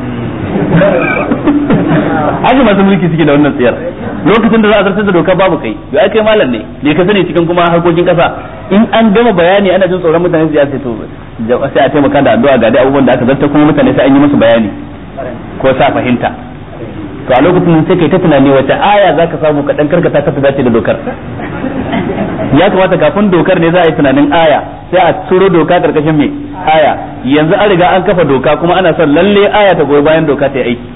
haka masu mulki suke da wannan tsayar lokacin da za a zartar da doka babu kai ya kai malam ne ne ka sani cikin kuma harkokin kasa in an gama bayani ana jin tsoron mutane su ya sai to sai a taimaka da addu'a ga dai abubuwan da aka zartar kuma mutane sai an yi musu bayani ko sa fahimta to a lokacin sai kai ta tunani wata aya zaka samu ka dan karkata ka ta dace da dokar ya kamata kafin dokar ne za a yi tunanin aya sai a turo doka karkashin mai aya yanzu an riga an kafa doka kuma ana son lalle aya ta goyi bayan doka ta yi aiki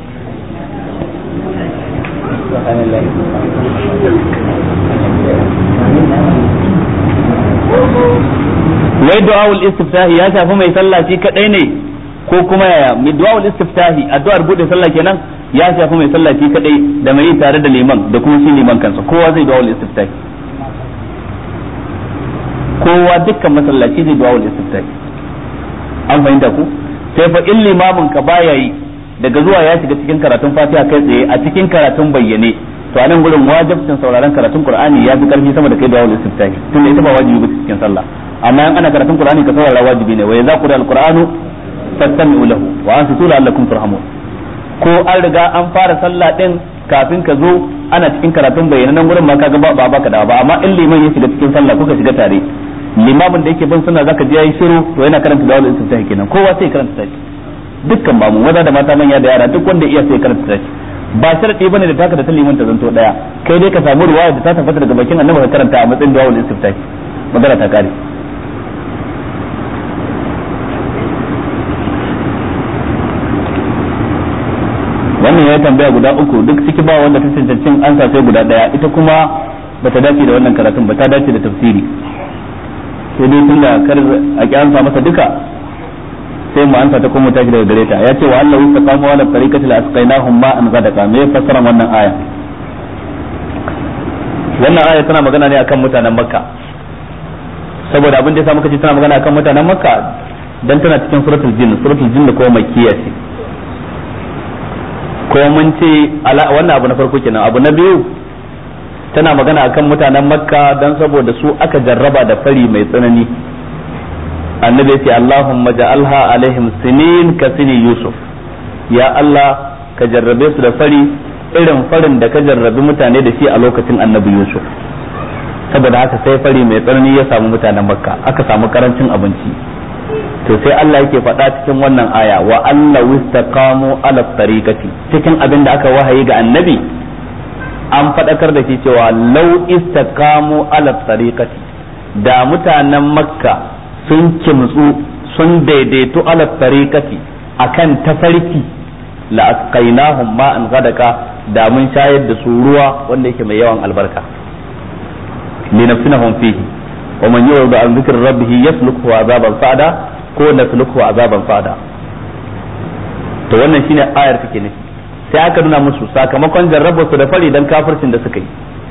wai du'a'ul istiftahi ya shafi mai sallah shi kadai ne ko kuma yaya mai du'a'ul istiftahi addu'ar bude sallah kenan ya shafi mai sallah shi kadai da mai yi tare da liman da kuma shi liman kansa kowa zai du'a'ul istiftahi kowa dukkan masallaci zai du'a'ul istiftahi an fahimta ku sai fa in limamin ka baya yi daga zuwa ya shiga cikin karatun fatiha kai tsaye a cikin karatun bayyane to anan gurin wajibcin sauraron karatun qur'ani ya fi karfi sama da kai da wal istiftahi tunda ita ba wajibi ba cikin sallah amma in ana karatun qur'ani ka saurara wajibi ne wa idza qira al-qur'anu fastami'u lahu wa ansitu la'allakum turhamun ko an riga an fara sallah din kafin ka zo ana cikin karatun bayyana nan gurin ma kaga ba ba baka da ba amma in liman ya shiga cikin sallah kuka shiga tare limamin da yake bin sunna zaka ji yayi shiru to yana karanta da wal istiftahi kenan kowa sai karanta shi dukkan ba mu maza da mata manya da yara duk wanda iya sai karanta shi ba sharadi bane da taka da ta liman ta zanto daya kai dai ka samu ruwaya da ta tabbata daga bakin annabi ka karanta a matsayin du'a istiftahi magana ta kare wannan ya tambaya guda uku duk ciki ba wanda ta cancancin ansa sai guda daya ita kuma bata dace da wannan karatun ba ta dace da tafsiri sai dai tunda kar a kyansa masa duka sai mu ansa ta kuma tashi daga gare ta ya ce wa Allah wasta qamu ala tariqati la asqainahum ma an gadaka me fassara wannan aya wannan aya tana magana ne akan mutanen makka saboda abin da yasa muka ce tana magana akan mutanen makka dan tana cikin suratul jinn suratul jinn ko makkiya ce ko mun ce wannan abu na farko kenan abu na biyu tana magana akan mutanen makka dan saboda su aka jarraba da fari mai tsanani annabi ya ce Allahumma ja'alha alaihim sinin ka sini Yusuf ya Allah ka jarrabe su da fari irin farin da ka jarrabi mutane da shi a lokacin annabi Yusuf saboda haka sai fari mai tsanani ya samu mutanen makka aka samu karancin abinci to sai Allah yake faɗa cikin wannan aya wa Allah wistaqamu ala tariqati cikin abin da aka wahayi ga annabi an faɗakar da shi cewa lau istaqamu ala tariqati da mutanen makka sun kimtsu sun daidaito ala tariqati akan tafarki la asqainahum ma'an gadaka da mun shayar da su ruwa wanda yake mai yawan albarka linafsinahum fihi wa man yurda an dhikri rabbih yasluku azaban fada ko nasluku azaban fada to wannan shine ayar take nufi sai aka nuna musu sakamakon jarrabar su da fari dan kafircin da suka yi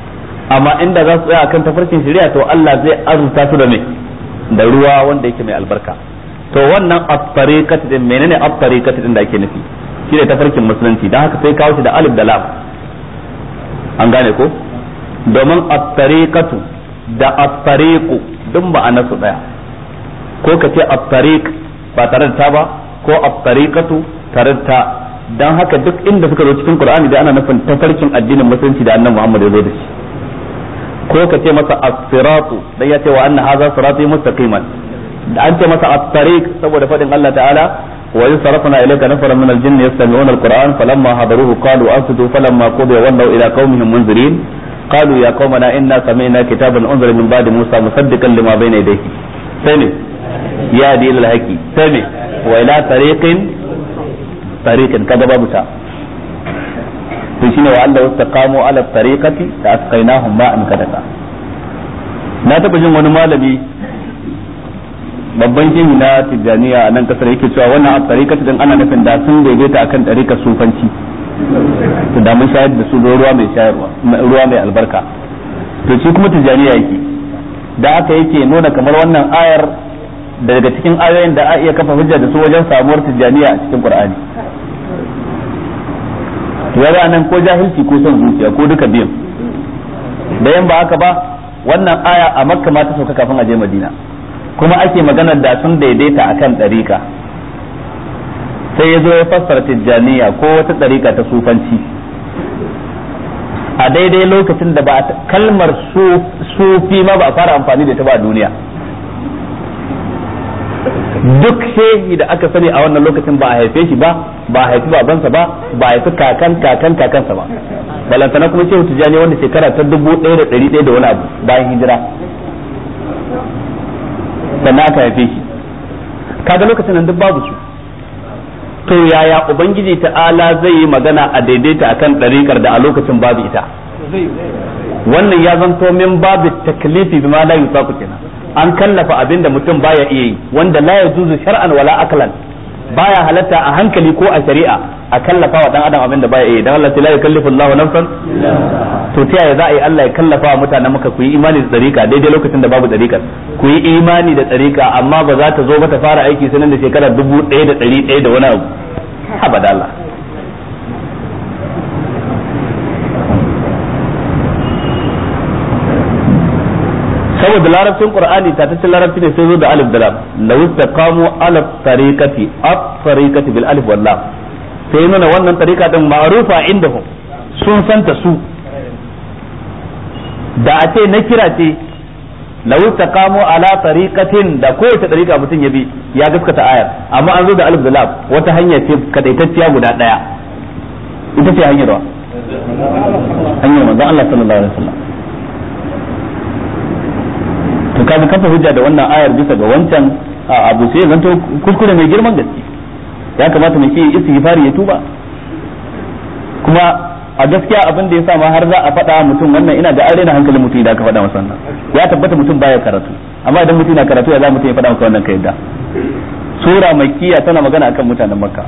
amma inda za su tsaya akan tafarkin shari'a to Allah zai azurta su da me da ruwa wanda yake mai albarka to wannan at-tariqat din menene at-tariqat din da ake nufi shi ne tafarkin musulunci dan haka sai kawo shi da alif da lam an gane ko domin at-tariqatu da at-tariqu duk ma'ana su daya ko ka ce at-tariq ba tare da ta ba ko at-tariqatu tare da ta dan haka duk inda suka zo cikin Qur'ani da ana nufin tafarkin addinin musulunci da Annabi Muhammad ya zo da shi ko ka ce masa as-siratu dan ya ce wa anna hadha sirati mustaqiman da an ce masa at-tariq saboda fadin Allah ta'ala wa yusrafuna ilayka nafaran min al-jinni yastami'una al-Qur'an falamma hadaruhu qalu ansitu falamma qudiya wallaw ila qaumihim munzirin قالوا يا قومنا إنا سمعنا كتابا أنزل من بعد موسى مصدقا لما بين يديه سمع يا دي الحكي سمع وإلى طريق طريق كذا بابتا to shine wa Allah istaqamu ala tariqati da asqainahum ma'an kadaka na taba jin wani malami babban shehi na tijaniya a nan kasar yake cewa wannan a tariqati din ana nufin da sun daidaita akan tariqar sufanci to da mun shayar da su ruwa mai shayarwa ruwa mai albarka to shi kuma tijaniya yake da aka yake nuna kamar wannan ayar daga cikin ayoyin da a iya kafa hujja da su wajen samuwar tijaniya a cikin qur'ani to nan ko jahilci ko son zuciya ko duka biyan da yan ba haka ba wannan aya a makka ma ta sauka kafin a je madina kuma ake maganar da sun daidaita akan ɗarika sai ya zo ya fassara tijjaniya ko wata ɗarika ta sufanci a daidai lokacin da ba kalmar sufi ma ba a fara amfani da ta ba a duniya duk shehi da aka sani a wannan lokacin ba a haife shi ba ba a haifi babansa ba ba a haifi kakan kakan kakansa ba balantana kuma shehu tijjani wanda shekara ta dubu ɗaya da ɗari ɗaya da wani abu bayan hijira sannan aka haife shi kaga lokacin nan duk babu su to yaya ubangiji ta'ala zai yi magana a daidaita akan ɗariƙar da a lokacin babu ita wannan ya zanto min babu taklifi bima la yusaqu kenan an kallafa abin da mutum baya iya yi wanda la yajuzu shar'an wala aklan baya halatta a hankali ko a shari'a a kallafa wa dan adam abin da baya iya dan Allah la yukallifu Allahu nafsan to ta yaya za a yi Allah ya kallafa wa mutanen maka ku yi imani da tsarika daidai lokacin da babu tsarikar ku yi imani da tsarika amma ba za ta zo ba ta fara aiki sanan da shekara dubu ɗaya da ɗari ɗaya da wani abu haba da Allah saboda larabcin qur'ani ta tace larabci ne sai zo da alif da lam law istaqamu ala tariqati at tariqati bil alif wal lam sai nuna wannan tariqa din ma'rufa indahum sun santa su da a ce na kira ce law istaqamu ala tariqatin da kowace tariqa mutum ya bi ya gaskata ayar amma an zo da alif da lam wata hanya ce kadaitacciya guda daya ita ce hanyar wa hanyar manzon Allah sallallahu alaihi wasallam to kaga kafa hujja da wannan ayar bisa ga wancan abu sai zanto kuskure mai girman gaske ya kamata mai shi istighfari ya tuba kuma a gaskiya abin da ya sa ma har za a faɗa mutum wannan ina da arena hankalin mutum idan aka faɗa masa wannan ya tabbata mutum baya karatu amma idan mutum na karatu ya za mutum ya faɗa maka wannan ka yadda sura makkiya tana magana akan mutanen makka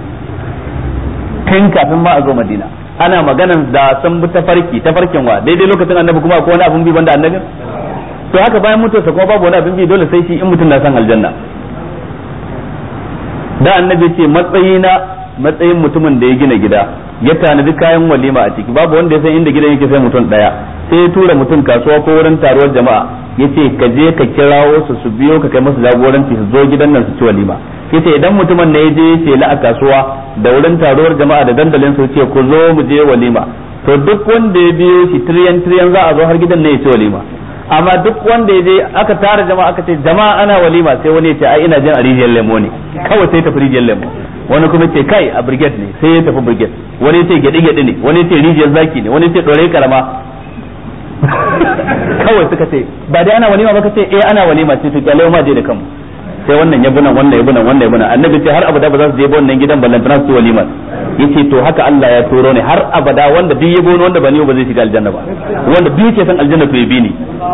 tun kafin ma a zo madina ana maganan da sun bi tafarki tafarkin wa daidai lokacin annabi kuma akwai wani abun bi banda annabin to haka bayan mutuwarsa kuma babu wani abin bi dole sai shi in mutum na san aljanna da annabi ce matsayina matsayin mutumin da ya gina gida ya tanadi kayan walima a ciki babu wanda ya san inda gidan yake sai mutum daya sai ya tura mutum kasuwa ko wurin taruwar jama'a yace ka je ka kirawo su su biyo ka kai musu jagoranci su zo gidan nan su ci walima yace idan mutumin ne ya je ya ce la a kasuwa da wurin taruwar jama'a da dandalin su ce ku zo mu je walima to duk wanda ya biyo shi tiryan tiryan za a zo har gidan ne ya ci walima amma duk wanda ya je aka tara jama'a aka ce jama'a ana walima sai wani ya ce ai ina jin a rijiyar lemo ne kawai sai tafi rijiyar lemo wani kuma ce kai a brigade ne sai ya tafi brigade wani ya ce gyaɗe gyaɗe ne wani ya ce rijiyar zaki ne wani ya ce ɗore karama kawai suka ce ba dai ana walima ba ka ce eh ana walima sai to kyale ma je da kanmu sai wannan ya bunan wannan ya bunan wannan ya bunan annabi ce har abada ba za su je ba wannan gidan ballantana su walima yace to haka Allah ya turo ne har abada wanda duk ya bono wanda ba ni ba zai shiga aljanna ba wanda duk yake san aljanna to ya bi ni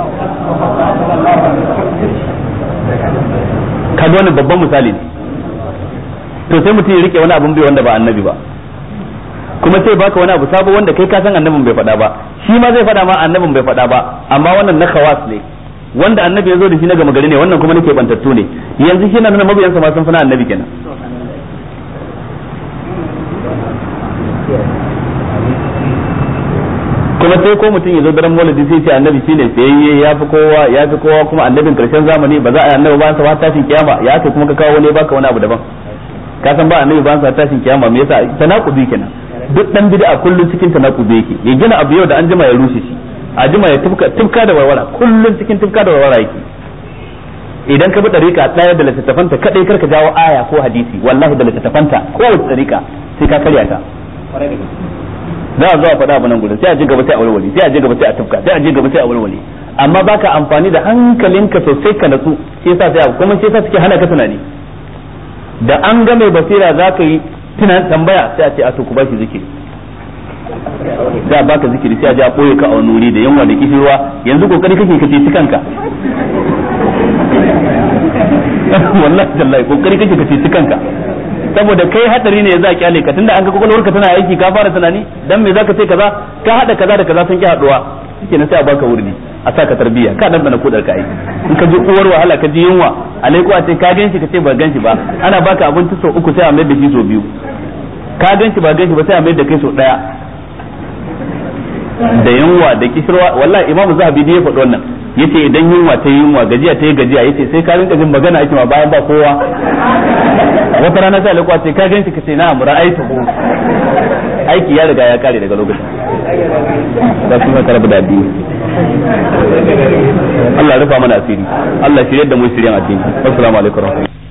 kaga wannan babban misali ne to sai mutum ya rike wani abun bai wanda ba annabi ba kuma sai baka wani abu sabo wanda kai ka san annabin bai faɗa ba shi ma zai faɗa ma annabin bai faɗa ba amma wannan na khawas ne wanda annabi ya zo da shi na gama gari ne wannan kuma nake bantattu ne yanzu shi na nuna mabiyansa ma sun fi na annabi kenan kuma sai ko mutum ya zo daren maulidi sai ce annabi shine tsayayye ya fi kowa ya fi kowa kuma annabin karshen zamani ba za a yi annabi ba sa tashin kiyama ya kai kuma ka kawo wani baka wani abu daban ka san ba annabi ba sa tashin kiyama me yasa tanakubi kenan duk dan bid'a kullun cikin tanakubi yake ya gina abu yau da an jima ya rushe shi a jima ya tufka tufka da warwara kullun cikin tufka da warwara yake idan ka bi dariƙa ɗaya da littattafanta kadai karka jawo aya ko hadisi wallahi da littattafanta kowace dariƙa sai ka karya ta za a zo a faɗa abu nan gudun sai a je gaba sai a walwale sai a je gaba sai a tufka sai a je gaba sai a walwale amma baka amfani da hankalinka sosai ka natsu shi yasa sai abu kuma shi yasa suke hana ka tunani da an ga mai basira za ka yi tunan tambaya sai a ce a to ku ba shi zikiri za a baka zikiri sai a je a ɓoye ka a wani wuri da yunwa da kishirwa yanzu kokari kake ka ceci kanka wallahi tallahi kokari kake ka ceci kanka saboda kai hadari ne za a kyale ka tunda an ga kwakwalwarka tana aiki ka fara tunani dan me zaka ce kaza ka hada kaza da kaza sun ki haduwa shikenan sai a baka wurdi a sa ka tarbiyya ka dan bana kudar ka aiki in ka ji uwar wahala ka ji yunwa alaiku a ce ka ganshi ka ce ba ganshi ba ana baka abinci sau uku sai a mai da shi sau biyu ka ganshi ba ganshi ba sai a mai da kai sau daya da yunwa da kishirwa wallahi imam zahabi ya faɗi wannan yace idan yunwa ta yunwa gajiya ta yi gajiya yace sai ka rinka jin magana ake ma bayan ba kowa wata rana sai alƙwa ce ka ganshi ka ce na amura aiki ko aiki ya riga ya kare daga lokacin da kuma karbu da addini Allah rufa mana asiri Allah shirye da mu shiryan addini assalamu alaikum